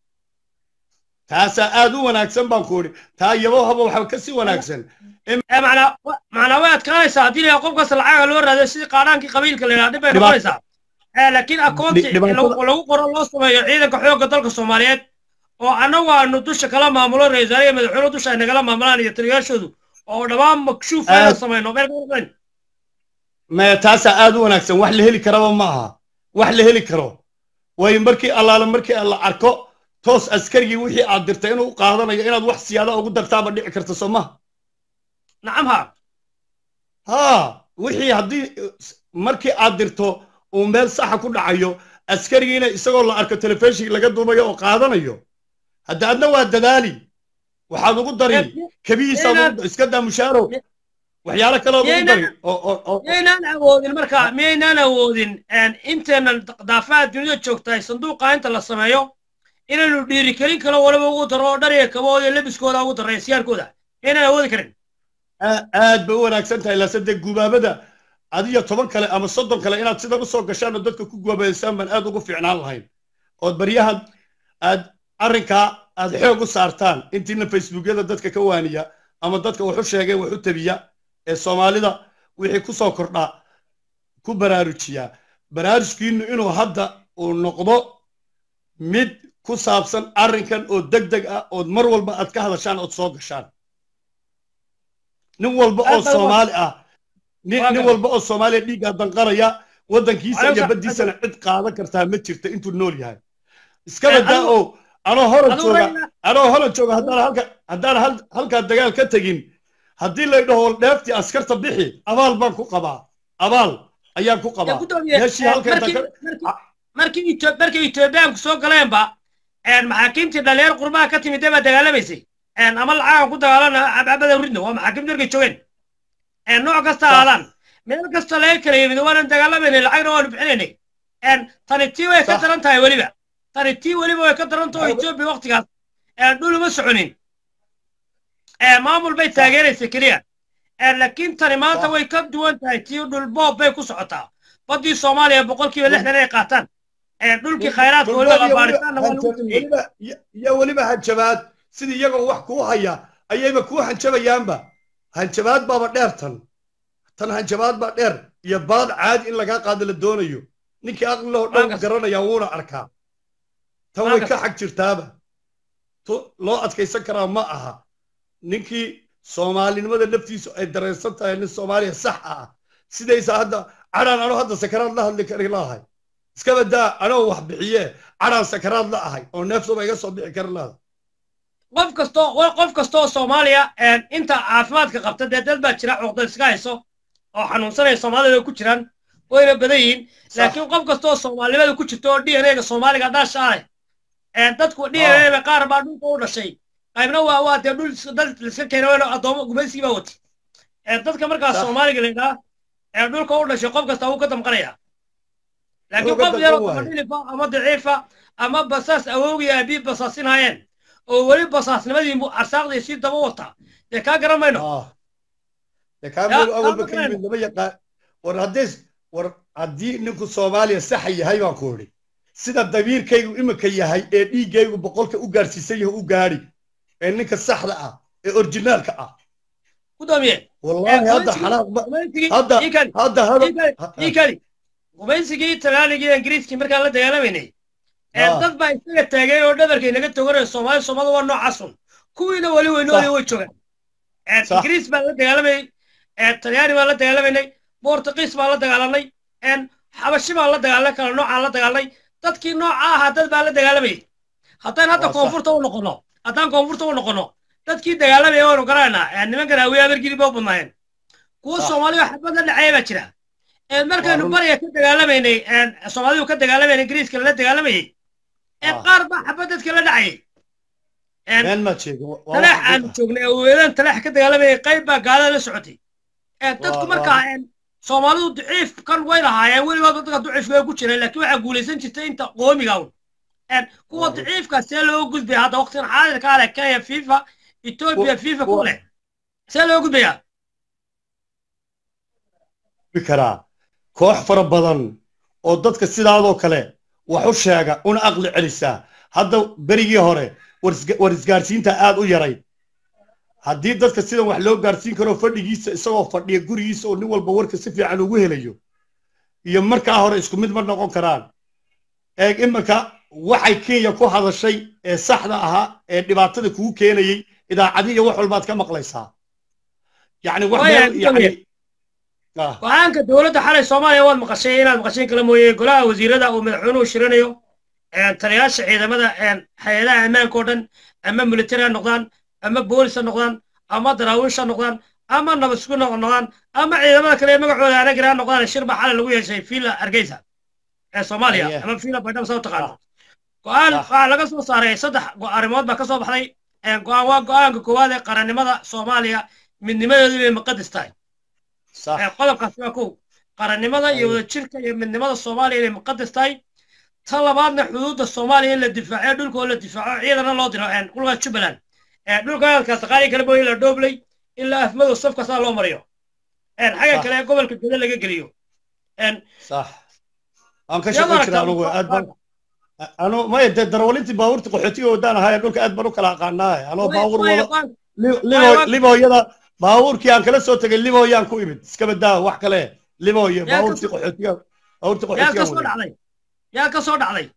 taasaa aad u wanaagsan baan ku idhi taa yabo haba waxaa ka sii wanaagsan ee macnaa wa- macnaa way adkaanaysaa haddii la qofkaas lacaga loo raadiyo sidii qaadhaankii qabiilka la yidhaha dhib bay Dhibaat- noqonaysaa ee laakiin akoonti Dhi- dhibaatada- lagu lagu qoro loo sameeyo ciidanka xoogga dalka soomaaliyeed oo annagu aanu dusha kala maamulo ra-iisul wasaare iyo madaxweyne dusha ay nagala maamulaan iyo taliyayaashoodu oo dhammaan makshuuf ayaan Aad- samayno meel ka qurxan maya taasaa aad u wanaagsan wax la heli karaba ma aha wax la heli karo waayo markii allaala markii la arko toos askarigii wixii aad dirtay inuu u qaadanayo inaad wax siyaada ugu dartaaba dhici karta soo maha nacam ha haa wixii haddii markii aad dirto uu meel saxa ku dhacayo askarigiina isagoo la arko telefishinka laga duubayo oo qaadanayo hadda adna waa dadaali waxaad ugu dari kabihiisa Miyaynan- iska daa mushaaro waxyaalo kaleod ugu Miyaynan- dari oo oo oo miyaynaan awoodin marka miyaynaan awoodin inteenan daafaha dunida joogtahay sanduuqa inta la sameeyo inaynu dhiirigelin kalo waliba ugu daro oo dhariga kabooda iyo lebiskooda ugu daro siyaarkooda miyaynaan awoodi karin aa- aad bay u wanaagsan tahay laase dee gubaabada adiyo toban kale ama soddon kale inaad sidan usoo gashaan oo dadka ku gubabaysaan baan aad ugu fiicnaan lahayn ood baryahan aad arrinkaa aad xoog u saartaan intiina facebookyada dadka ka waaniya ama dadka wax u sheegay wax u tabiya ee soomaalida wixii ku soo kordhaa ku baraarujiya baraarujkiinu inuu hadda uu noqdo mid ku saabsan arrinkan oo deg deg ah ood mar walba aad ka hadashaan ood soo gashaan nin walba oo Aad baa u- soomaali ah nin Waa nin gartay. walba oo soomaaliya dhiigga danqaraya waddankiisa Adiga iyo sa- baddiisana cid qaadan kartaa ma jirta intuu nool yahay iskaba Eh, daa adigu- oo anoo horan adigu jooga Raila- anoo horan jooga haddaan halka haddaan hal halkaa dagaal ka tegin haddii lay dhaho dheeftii askarta bixi abaal baan ku qabaa abaal ayaan ku Ya qabaa gudoomiye, meeshii eh, halka inta markii- ka- markii- markii Etho- markii etoobiyaanku soo galeenba maxaakiimtii dhalinyar qurbaha ka timid baa dagaalamaysay ama lacagan ku dagaalana cabcabada ridno waa maxaakiimtii markay joogeen nooc kasta aadaan meel kasta laga kala yimid waanan dagaalamaynay lacagna waanu bixinaynay tani tii way ka daran tahay weliba tani tii weliba way ka daran tahay etoobiya waktigaas dhul uma soconin maamul bay taageeraysay keliya laakiin tani maanta way ka duwan tahay tii dhul boob bay ku socotaa baddii soomaaliya boqolkiiba lixdan ay qaataan dhulkii khayraadka weliba qabaaritaanna waa lagu tumiyey iyo weliba hanjabaad sidii iyagoo wax kuu haya ayayba kuu hanjabayaanba hanjabaad baaba dheer tan tan hanjabaad baa dheer iyo baad caadi in lagaa qaado la doonayo ninkii aqlilahoo dhow garanaya wuuna arkaa tan way ka xag jirtaaba loo adkaysan karaa ma aha ninkii soomaalinimada naftiisu ay dareensan tahay nin soomaaliya sax ah sidaysa hadda cadhaan anoo hadda sakaraad la hadli kari lahay iskaba daa anoo wax bixiye cadhaan sakaraad la ahay oo neefsuba iga soo bixi kari lahay qof kastoo qof kastoo soomaaliya inta caafimaadka qabta dee dad baa jira cuqda iska hayso oo xanuunsanaya soomaalida ku jiraan wayna badan yihiin laakiin qof kastoo soomaalinimada ku jirta oo d n a-ga soomaaliga dhaasha ah dadku d n a-ga qaar baa dhulka u dhashay qaybna waa waa dee dhul dad liska keena wayna addoomo gumaysigii baa wati dadka markaas soomaaliga la yidhaha ee dhulka u dhashay qof kasta wuu ka damqanaya laakiin qof yaroo kabadhilifa ama daciifa ama basaas awowgii aabii basaasinayeen oo weli basaasnimadii arsaaqdii sii daba wata dee kaa garan mayno dee kaa meel awalba ka yimid lama yaqaan war haddays war haddii ninku soomaaliya saxa yahay baan ku idhi sida dabiirkaygu iminka yahay ee dhiiggaygu boqolka u gaadhsiisan yahay u gaadhi ee ninka saxda ah ee orjinaalka ah gudoomiye wallahi hadda xanaaq hadda hadda hadda gumaysigii talaaligii ingiriiskii markaan la dagaalamaynay dad baa isaga taagay oo dhabarkay naga toganaya soomaali soomaalida waa noocaasun kuwiina weli weynoodii way joogaan ingiriis baan la dagaalamayay talyaani baan la dagaalamaynay bortugiis baan la dagaalanay xabashi baan la dagaalanay kala noocaan la dagaalanay dadkii nooca ahaa dad baan la dagaalamayay haddaan hadda koonfurta u noqono haddaan koonfurta u noqono dadkii dagaalamaya waanu garanaynaa nimankan hawiye abargili ba u badnaayeen kuwa soomaaliya xabad la dhacaya baa jira markaynu bariga ka dagaalamaynay soomaalidu ka dagaalamaynay ingiriiska lala dagaalamayay qaar baa xabad dadka la dhacayay talaax aanu joognay aweedan talaax ka dagaalamayay qayb baa gaalada la socotay dadku markaa soomaalidu daciif kan way lahaayeen weligood dadka daciif way ku jireen laakiin waxaa guulaysan jirtay inta qoomiga un kuwa daciifka see loo gudbaya hadda waqtigan xaadirka ale kenya fifa ethiopia fifa ku leh see loo gudbayaa karaa koox fara badan oo dadka sidaadoo kale wax u sheega una aqli celisaa hadda berigii hore war isgaarsiinta aad u yaray haddii dadka sidan wax loo gaarsiin karo fadhigiisa isagoo fadhiya gurigiisa oo nin walba warka si fiican ugu helayo iyo markaa hore isku mid ma noqon karaan eeg iminka waxay kenya ku hadashay ee saxda ahaa ee dhibaatada kugu keenayey idaacadii iyo wax walbaad ka maqlaysaa yacni wax meel yacni go-aanka dowladda xalay soomaaliya waad maqashay inaad maqasheen kala mooye golaha wasiirada uu madaxweynuhu shiranayo taliyaasha ciidamada hay-adaha ammaanka oo dhan ama militari ha noqdaan ama boolis ha noqdaan ama daraawiish ha noqdaan ama nabadsugu noqdaan ama ciidamada kale ee magacooda anagir ha noqdaan shir baa xalay lagu yeeshay fiila hargeysa ee soomaaliya ama fiila baydhaba saa u taqaano go-aan waxaa laga soo saaray saddex arrimood baa ka soo baxday go-aan waa go-aanka koowaad ee qarannimada soomaaliya midnimadeedu inay muqadas tahay qodobkaasi waa kow qarannimada iyo wadajirka iyo midnimada soomaaliya inay muqadas tahay ta labaadna xuduudda soomaaliya in la difaaco dhulka oo la difaaco ciidana loo diro dhulka jubbaland dhulka hadalkaas qaali kale booyi la dhooblay ilaa afmadow safka saa loo mariyo xagga kale gobolka geda laga geliyo sax waan ka shaqayn jiraa anugu aad baan anu maya dee darwalintii baabuurtii qaxootiga wadaan ahaayeen dhulka aad baan u kala aqaanaaye anoo baabuur wada liboyada baabuurkii aan kala soo tegay liboyaan ku imid iska badaa wax kale liboye baabuurtii qaxootiga baabuurtii qaxootiga yaa ka soo dhacday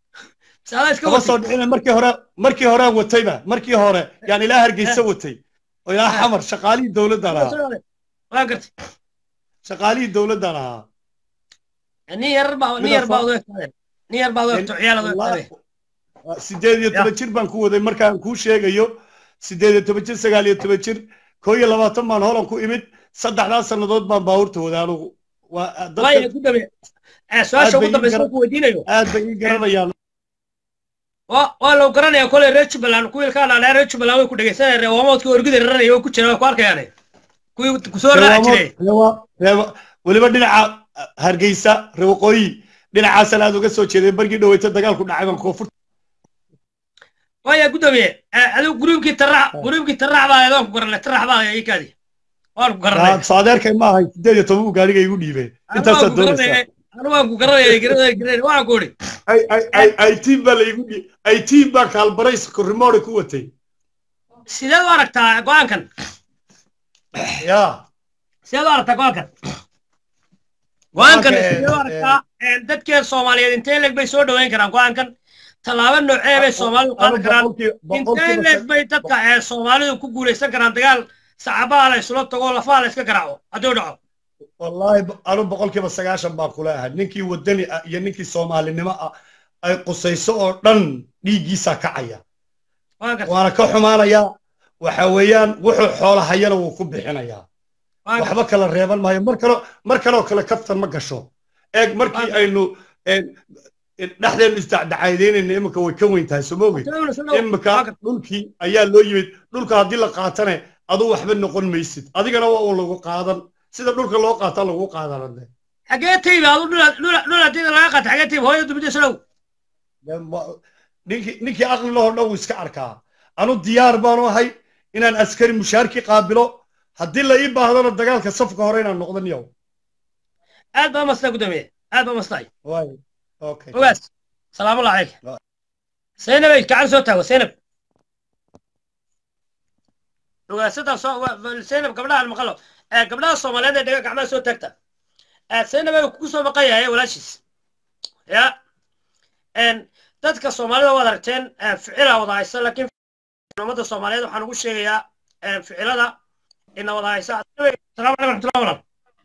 kama soo dhicin markii hore markii horaan watayba markii hore yaan ilaa hargeysa watay oo ilaa xamar shaqaalihii dowladdan ahaa waa gartay shaqaalihii dowladdan ahaa nin yar baa nin yar baa odeegtaadeen nin yar baa odeegto ciyaal odeegtaadeen sideed iyo toban jir baan ku waday markaan kuu sheegayo sideed iyo toban jir sagaal iyo toban jir koo iyo labaatan baan holan ku imid saddexdaa sannadood baan baabuurta waday anugu su-aasha ugu dambaysa ku weydiinayo aad bay ii garanayaan waa waa loo garanaya koley reer jubbaland kuwiilkaa dhaadheer reer jubbaland way ku dhegeysanayaan reewaamoodkii orgida raranaya way ku jiraan way ku arkayaane kuwii kusoo raaci jiray Reewa- reewa- weliba dhinaca hargeysa reewaqooyi dhinacaasana aad uga soo jeeday bargii dhaweyta dagaalku dhacay baan koonfur waya guddoomiye eh, adigu gruubkii tarax gruubkii tarax baa adoon ku garanay tarax baa ikaadi waan ku garanay saadeerkay ma ahay sideed iyo toban buu gaariga igu dhiibay intaasaad doonaysaa anigu waan ku garanaya garanaya garanaya waan ku idhi ay ay ay ay tiim baa laigu dhiib ay tiim baa kaalbarays korimoore ku watay sideed u aragtaa go-aankan ya sideed u aragtaa go-aankan go-aankan Go-aanka, sideed u eh, aragtaa Eh, dadkeen soomaaliyeed intee leeg bay soo dhoweyn karaan go-aankan tallaabo noocee bay soomaalidu qaadan karaan intee leeg bay dadka ee soomaalidu ku guulaysan karaan dagaal sacabaha la isula tago lafaha la iska garaaco hadduu dhaco wallaahi anu boqolkiiba sagaashan baan kula ahay ninkii wadani ah iyo ninkii soomaalinimo ah ay qusayso oo dhan dhiiggiisaa kacaya waan gartay waana ka xumaanayaa waxa weeyaan wuxuu xoola hayana wuu ku bixinayaa waan gartay waxba kala reeban maayo mar kale mar kaloo kale kaftan ma gasho eeg markii aynu een, een, dhexdeenu isdacdacaydeenayna iminka way ka weyn tahay soo moogey iminka dhulkii ayaa loo yimid dhulka haddii la qaatane aduu waxba noqon maysid adigana waa uu lagu qaadan sida dhulka loo qaataa lagu qaadanade xagee taybi adu dhul haddii laga qaato xagee taybi hooyo dubida slow ninkii ninkii aqli lahoo dhan wuu iska arkaa anu diyaar baanu ahay inaan askari mushaarkii qaabilo haddii la ii baahdana dagaalka safka hore inaan noqdan yow aad baa mastaa guddoomiye aad baa mastaay waay okay ogaas salaamu allah calayk Wa- zaynabay gacan soo taago zaynab ogaasadaa soo wa- wa- zaynab gabdhaha maqalo Eh, gabdhaha soomaaliyeed ee dhega gacmaha soo taagta Eh, zaynabay kugu soo maqan yahay walaashiis ya En, dadka soomaalida waad aragteen eh, ficila wada haysa laakiin ummadda soomaaliyeed waxaan ugu sheegayaa eh, ficilada ina wada haysa salaamu calaykum raxmatullahi walaal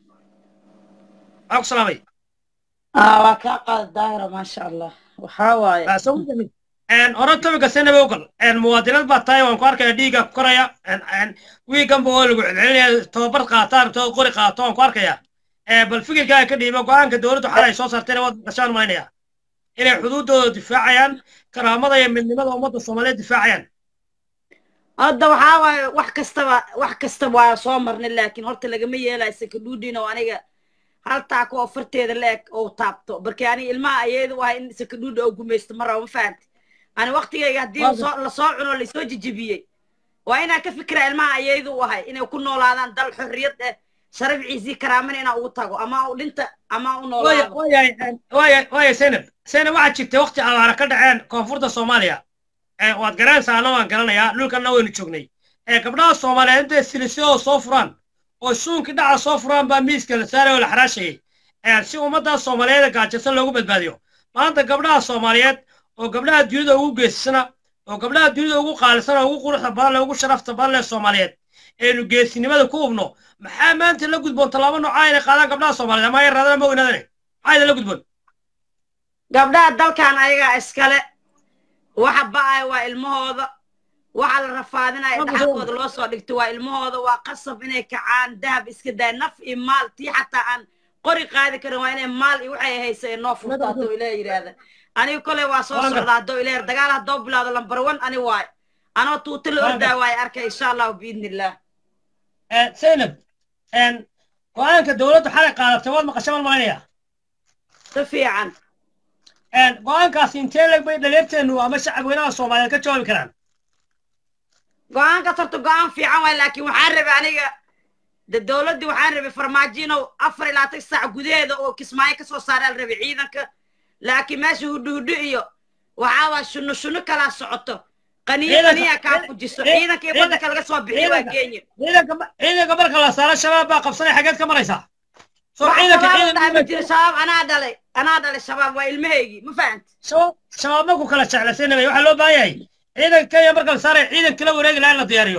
waan ku salaamay aa waa kaa qaada daahira maasha allah waxaa waaye hore topica senaba ogal muwaadinad baa tahay waan ku arkaya dhiigga ku koraya wiiganba oo lagu celcelinaya tababar qaataan to qori qaato waan ku arkaya bal fikirkaaga ka dhiiba go-aanka dowladdu xalay soo saarteen waad gashaan malaynaya inay xuduuddooda difaacayaan karaamada iyo midnimada ummadda soomaaliyeed difaacayaan hadda waxaa waaye wax kastaba wax kastaba waa soo marnay laakiin horta lagama yeelayo sakadhuudhin oo aniga hal taako oo farteeda la-eg oo taabto barkii aniga ilmaha ayeedu ahay in sakadhuudha oo gumaysto ma rabo ma fahamti ani waktigayga haddii lasoo lasoo cuno laysoo jijibiyey waa inaan ka fikira ilmaha ayeedu u ahay inay ku noolaadaan dal xorriyad eh sharaf ciisii karaamana inaan ugu tago ama u dhinta ama u noolaado waaya zaynab zaynab waxaad jirtay wakti abaara ka dhaceen koonfurta soomaaliya waad garanaysaa anna waan garanayaa dhulkanna waynu joognay gabdhaha soomaaliyeed intay silisyadoo soo furaan oo suunkii dhaca soo furaan baa miiska la saaray oo la xaraashayay si ummaddaa soomaaliyeed gaajasa loogu badbaadiyo maanta gabdhaha soomaaliyeed oo gabdhaha dunida ugu geesisana oo gabdhaha dunida ugu qaalisana ugu quruxda badan leh ugu sharafta badan leh soomaaliyeed aynu geesinimada ku hubno maxaa maanta la gudboon tallaabo noocaa inay qaadaan gabdhaha soomaaliyeed ama ay raadana ma weynaadane maxaa idin la gudboon gabdhaha dalkan ayagaa iskale waxa ba'aya waa ilmahooda waxa la rafaadinaya dhaxalkooda loo soo dhigto waa ilmahooda waa qasab inay kacaan dahab iska daay naf iyo maal tii xataa aan qori qaadi karin waa inay maal iyo waxay haysa ee noo furto hadduu ilaah yidhaahda aniga koley waa soo socda hadduu ilaah dagaal haddoo bilaawdo lambar one ani waayo anoo tuuta la ordaa waayo arkay insha allahu biidni illah zaynab go-aanka dowladdu xalay qaadatay waad maqasha mal malaynaya si fiican go-aankaasi intee leg bay dhaliirteenu ama shacabweynaha soomaaliyeed ka jawaabi karaan go-aankaas horta go-aan fiican waay laakiin waxaan rabay aniga de dowladdii waxaan rabay farmaajiinow afar ilaa tan saac gudaheeda oo kismaayo kasoo saaraa la rabay ciidanka laakiin meesha hudhu hudhu iyo waxaa waa shunno shunno kalaa socoto qaniyo qaniya kaa fujiso ciidanka iyo waddanka laga soo bixiyo waa kenya ciidanka marka la saaro shabaab baa qabsanay xageed ka maraysaa shabaab anaa dhalay anaa dhalay shabaab waa ilmahaygii ma fahamti shabaab marku kala jeclaysanabay waxaa loo baahan yahay ciidanka kenya marka la saaraya ciidan kala wareegi lahaa in la diyaariyo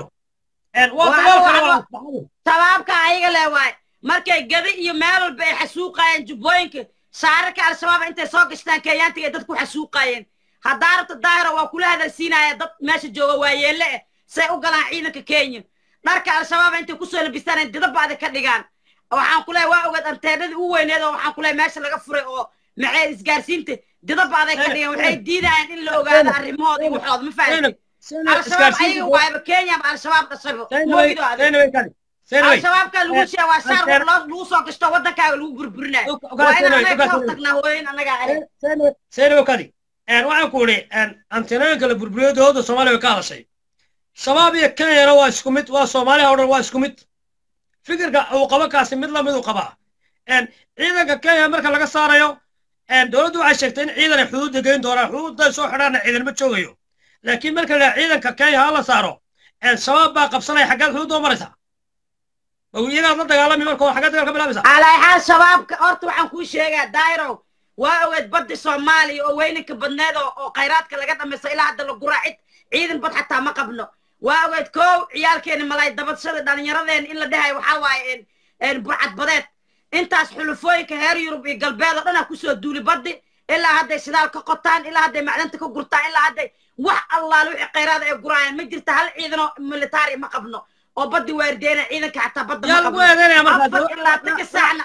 shabaabka ayaga leh waay markay gada iyo meel walba ay xasuuqaayeen jubbooyinka shaararka al-shabaab intay soo gashtaan kenyaantiga ay dadku xasuuqaayeen haddaa rabta daahira waa kula hadalsiinaya dad meesha jooga waayeelle eh say u galaan ciidanka kenya dharka al-shabaab intay kusoo labistaan didaba'da ka dhigaan waxaan ku leeyahay waa ogaad anteenadii u weyneed oo waxaan ku leeyahay meesha laga furay oo maxay isgaarsiinta didaba aday ka dhigan waxay diidayaan in la ogaado arrimahooda iyo waxooda ma fahamtay al-shabaab ayaga waayaba kenya ba al-shabaab dhashaybo moogido adeeg al-shabaabka lagu sheega waa shaar wax loo lagu soo gashto waddankaaga lagu burburinayo waa in anaga ka hortagnaa hooyin annagaa ahayd seynawakadi waxaan ku idhi antenooyinka la burburiyo dowladda soomaaliya way ka hadashay shabaab iyo kenyana waa isku mid waa soomaaliya oo dhan waa isku mid fikirka uu qabo kaasi mid lamid uu qabaa ciidanka kenya marka laga saarayo dowladdu waxay sheegtay in ciidan ay xuduudda geyn doonaan xuduudda soo xidhaana ciidan ma joogayo laakiin marka la ciidanka kenya ha la saaro shabaab baa qabsanaya xaggaad xuduudda u maraysaa iyagaad la dagaalami marka xaggaad dagaal ka bilaabaysaa calaaxaal shabaabka horta waxaan kuu sheegaa dairow waa ogeed badda soomaaliya oo weyninka badneed oo khayraadka laga dhamaysto ilaa hadda la guraa cid ciidan bad xataa ma qabno waa ogeed kow ciyaalkeeni malay dabadshada dhallinyaradeen in la dhahayo waxaa waaye burcad badeed intaas xulufooyinka heer yurub iyo galbeed oo dhan aa kusoo duuli baddi ilaa hadday shidaal ka qotaan ilaa hadday macdanta ka gurtaan ilaa hadday wax allaale wixii khayraada ay guraayaan ma jirta hal ciidanoo militari ma qabno oo baddi waardeena ciidanka xataa badda ma qabno afar ilaa tanka saacna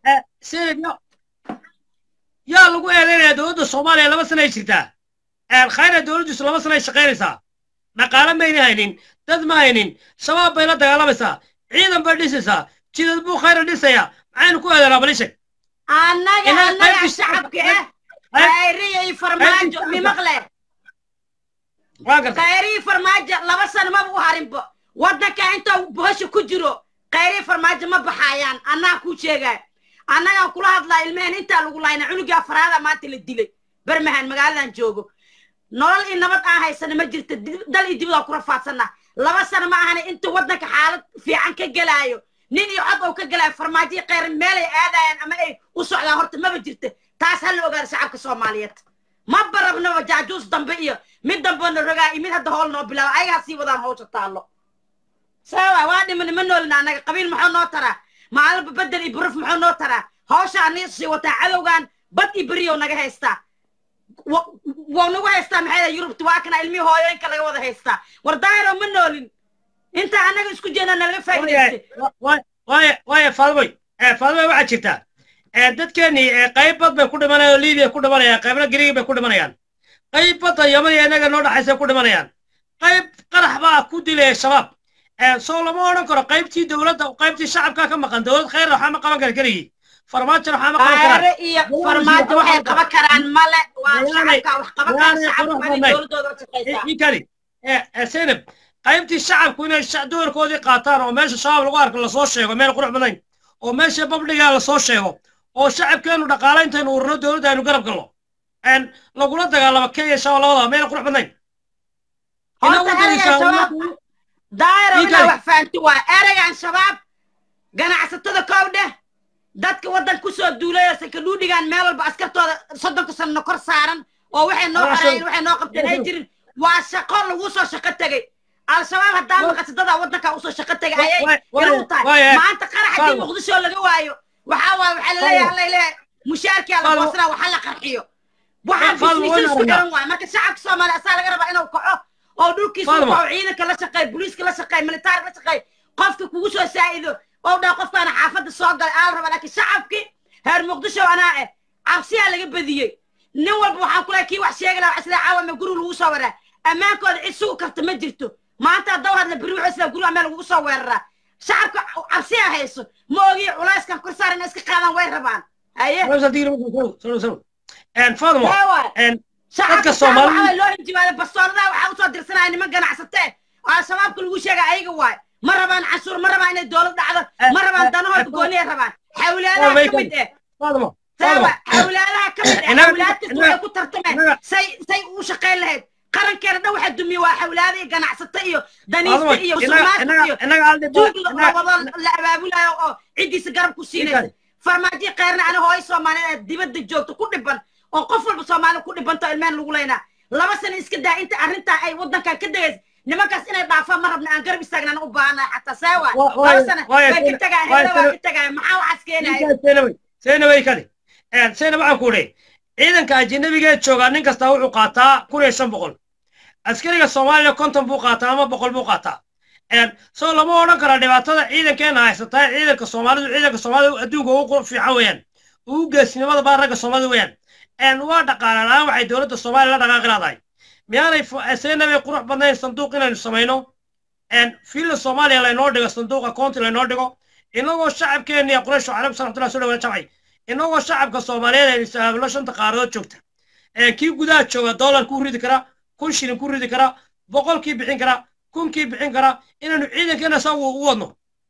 yaa lagu eedeynaya dowladda soomaaliya laba sana ay jirtaa khayra dowladdiisu laba sana ay shaqaynaysaa dhaqaale mayna haynin dad ma haynin shabaab bay la dagaalamaysaa ciidan bay dhisaysaa jidad buu khayra dhisaya maxaynu ku eedeynaa balisheg annaga annaga shacabka ah khayriya iyo farmaajo mimaqle khayriya farmaajo laba sano maba u harinbo waddanka inta bohosha ku jiro khayriya farmaajo ma baxaayaan annaga kuu sheegaya annagaan kula hadlaa ilmehen intaa lagu laayna cunugii afaraada maanta la dilay bermahan magaaladan joogo nolol iyo nabad aan haysana ma jirta dal iyo dibadaan ku rafaadsanaa laba sano ma ahana inta waddanka xaalad fiican ka gelaayo nin iyo cod oo ka gelaayo farmaajoyi kheyr meelay aadayaan ama ay u socdaan horta maba jirta taas ha la ogaada shacabka soomaaliyeed ma barabnaba jaajuus dambe iyo mid dambena rogaa iyo mid hadda hool noo bilaaba ayagaa sii wadaan hawsha taallo sawa waa dhimani ma noolina annaga qabiil maxuu noo taraa maalinba bedel iyo buruf muxuu noo taraa hawsha aniga sii wataa cadowgan bad iyo beriyow naga haystaa waa nagu haystaa maxay yurubta waa kana ilmihii hooyooyinka laga wada haystaa war daahiro ma noolin inta annaga isku jeedna nalaga faa'idaystay waaya faadmoy faadmoy waxaa jirtaa dadkeenii qayb bad bay ku dhimanayaan oo libiya ku dhimanayaan qaybna gariigi bay ku dhimanayaan qayb badda yaman iyo innaga noo dhaxaysa ku dhimanayaan qayb qarax baa ku dilaya shabaab soo lama odhan karo qaybtii dowladda qaybtii shacabka ka maqan dowlad khayr waxaa ma qaban kara keligii farmaajo waxaa ma qaban karaan qaare iyo farmaajo waxay qaban karaan male waa shacabka wax qaban karaan shacabka waa inay dowladooda u shaqaysaa ikani senab qaybtii shacabku inay doorkoodii qaataan oo meesha shabaab lagu arko lasoo sheego meel qurux badayn oo meesha babdhigaa lasoo sheego oo shacabkeenu dhaqaale intaynu urno dowladda aynu garab galno lagula dagaalamo kenya shabaab labadaba meel qurux badayn daayiro inaa wax fahanti waa ereygan shabaab ganacsatada koow dheh dadka waddan kusoo duulayo sakadhuudhigan meel walba askartooda soddonka sanno kor saaran oo waxay noo xoreeyeen waxay noo qabteen ay jirin waa shaqo lagu soo shaqo tegey al-shabaab haddaa maqasadadaa waddankaa usoo shaqo tegay ayay ila u tahay maanta qarax haddii muqdisho laga waayo waxaa waaye waxaa laleeyahay alla leeyahay mushaarkiyaa la goosanaa waxa la qarxiyo waxaan bisniisa isku xiran waaye marka shacabka soomaaliya asaa laga rabaa inuu kaco oo dhulkiisa u kaco ciidanka la shaqeey booliiska la shaqeey militaarka la shaqeey qofka kugu soo saa'ido oo dhaa qofkaana xaafadda soo galay aa la rabaa laakiin shacabkii heer muqdisho anaa eh cabsiyaa laga badiyey nin walba waxaan ku lehay kii wax sheegi lahaa isla caawame guri lagu soo waraa ammaankooda cid sugu karta ma jirto maanta haddaw hadla beri wuxuu isla guriga meel lagu soo weeraraa shacabka cabsiyaa hayso ma ogiyo culayskan kor saar inay iska qaadaan way rabaan haye dadka soomaalida loo injibaada bastooladaha waxaa usoo dirsanaya niman ganacsatee oo al-shabaabka lagu sheega ayaga waay ma rabaan canshuur ma rabaan inay dowlad dhacdo ma rabaan danahooda gooniya rabaan xawlaadaha ka mid eh sawa xawlaadaha ka mid eh xawlaad kasta waxay ku tartameen say say u shaqayn lahayd qarankeena dhan waxa dumiye waa xawlaada iyo ganacsato iyo daniista iyo sumaasta iyo tuug labado la abaabulayo oo ciddiisa garab ku siinaysa farmaajo kheyrna ani hooyo soomaaliyeed dibadda joogto ku dhiban oo qof walba soomaali ku dhibanto ilmeen lagu leynaa laba sano iska daa inta arrintaa ay waddankan ka degaysa nimankaas inay dhaafaan ma rabna aan garab istaagnaan u baahannahay xataa saawa laba sano way ka tegaa heeda waa ka tegaya maxaa waxaas keenaya seenaway kadi seena waxaan ku idhi ciidanka ajinabigeed joogaa nin kastaa wuxuu qaataa kun iyo shan boqol askariga soomaaliya konton buu qaataa ama boqol buu qaataa soo lama odhan kara dhibaatada ciidankeena haysataa ciidanka soomaalidu ciidanka soomaalida adduunka ugu fiican weeyaan ugu geesnimada baa ragga soomaalida weeyaan waa dhaqaale la-aan waxay dowladda soomaaliya la dhaqaaqi laadahay miyaanay seenabay qurux badnayn sanduuq inaynu samayno fiilla soomaaliya laynoo dhigo sanduuqa koonti laynoo dhigo inagoo shacabkeenna iyo quraysh calaykum salamatullah soo dhawaana jamcay inagoo shacabka soomaaliyeed aynu sahaablo shanta qaaradood joogta kii gudaha jooga dollar ku ridi kara kun shilin ku ridi kara boqolkii bixin kara kunkii bixin kara inaynu ciidankeena saa u wadno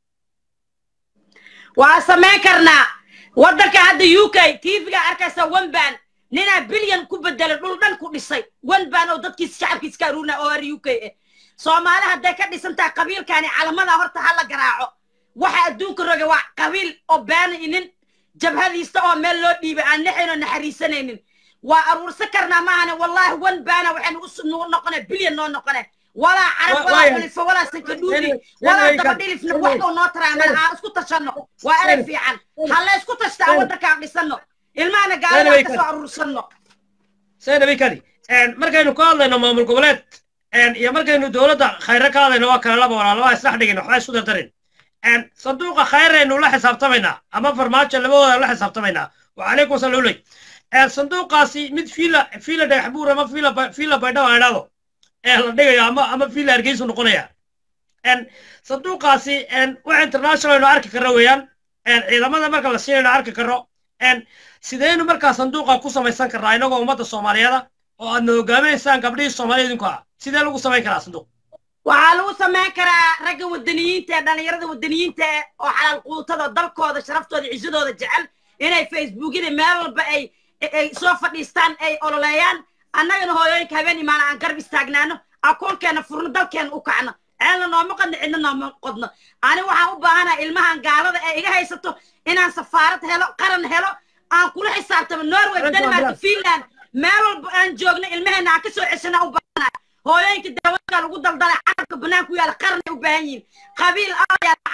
waa samayn karnaa waddanka hadda u k tv-ga arkaysa wanban ninaa bilyan ku bedelay dhul dhan ku dhisay wanban oo dadkiis shacabkiis ka aruurina oo ar u k eh soomaali hadday ka dhisan tahay qabiilkaani calamada horta ha la garaaco waxa adduunka roga waa qabiil oo baana inin jabhadiista oo meel loo dhiibay aan naxayn oo naxariisanaynin waa aruursan karnaa maahane wallahi wan baana waxaynu u noqone bilyan noo noqone walaa carab walaa xulifo walaa sankadhuudi walaa dabadhilifna waxbuu noo taraameen aan isku tashanno waa erey fiican halla isku tashtaa waddankaan dhisanno ilmahana gaalada kasoo aruursanno saynabi kadi markaynu ka hadlayno maamul goboleed iyo markaynu dowladda khayre ka hadlayno waa kale laba walaa laba isdhex dhigin waxba isku dardarin sanduuqa khayraynu la xisaabtamaynaa ama farmaajo labadooda la xisaabtamaynaa wacalaykum saluley sanduuqaasi mid fiila fiila dhagax buur ama fiila fiila baydhaba la idhaahdo ee la dhigayo ama ama fiila hargeysu noqonaya sanduuqaasi wax international aynu arki karno weeyaan ciidamada marka la siinayno arki karno sideynu markaa sanduuqa ku samaysan karnaa inagoo ummadda soomaaliyeeda oo aadna hogaaminaysaan gabdhihii soomaaliya idinku ah sidee lagu samayn karaa sanduuq waxaa lagu samayn karaa ragga wadaniyiinta ee dhallinyarada wadaniyiinta eh oo xalaal quutada dalkooda sharaftooda cisadooda jecel inay facebookyada meel walba ay ay soo fadhiistaan ay ololeeyaan annagana hooyooyinka habeen imaana aan garab istaagnaano akoonkeena furno dalkeena u kacno ceelna nooma qodno cidna nooma qodno ani waxaan u baahanaha ilmahan gaalada ee iga haysato inaan safaarad helo qaran helo aan kula xisaabtamo norway denmark finland meel walba aan joogno ilmaheena aan kasoo ceshana u baahanaha hooyooyinka daawada lagu daldalay carabka bannaan ku yaala qaran ay u baahan yihiin qabiil ayaa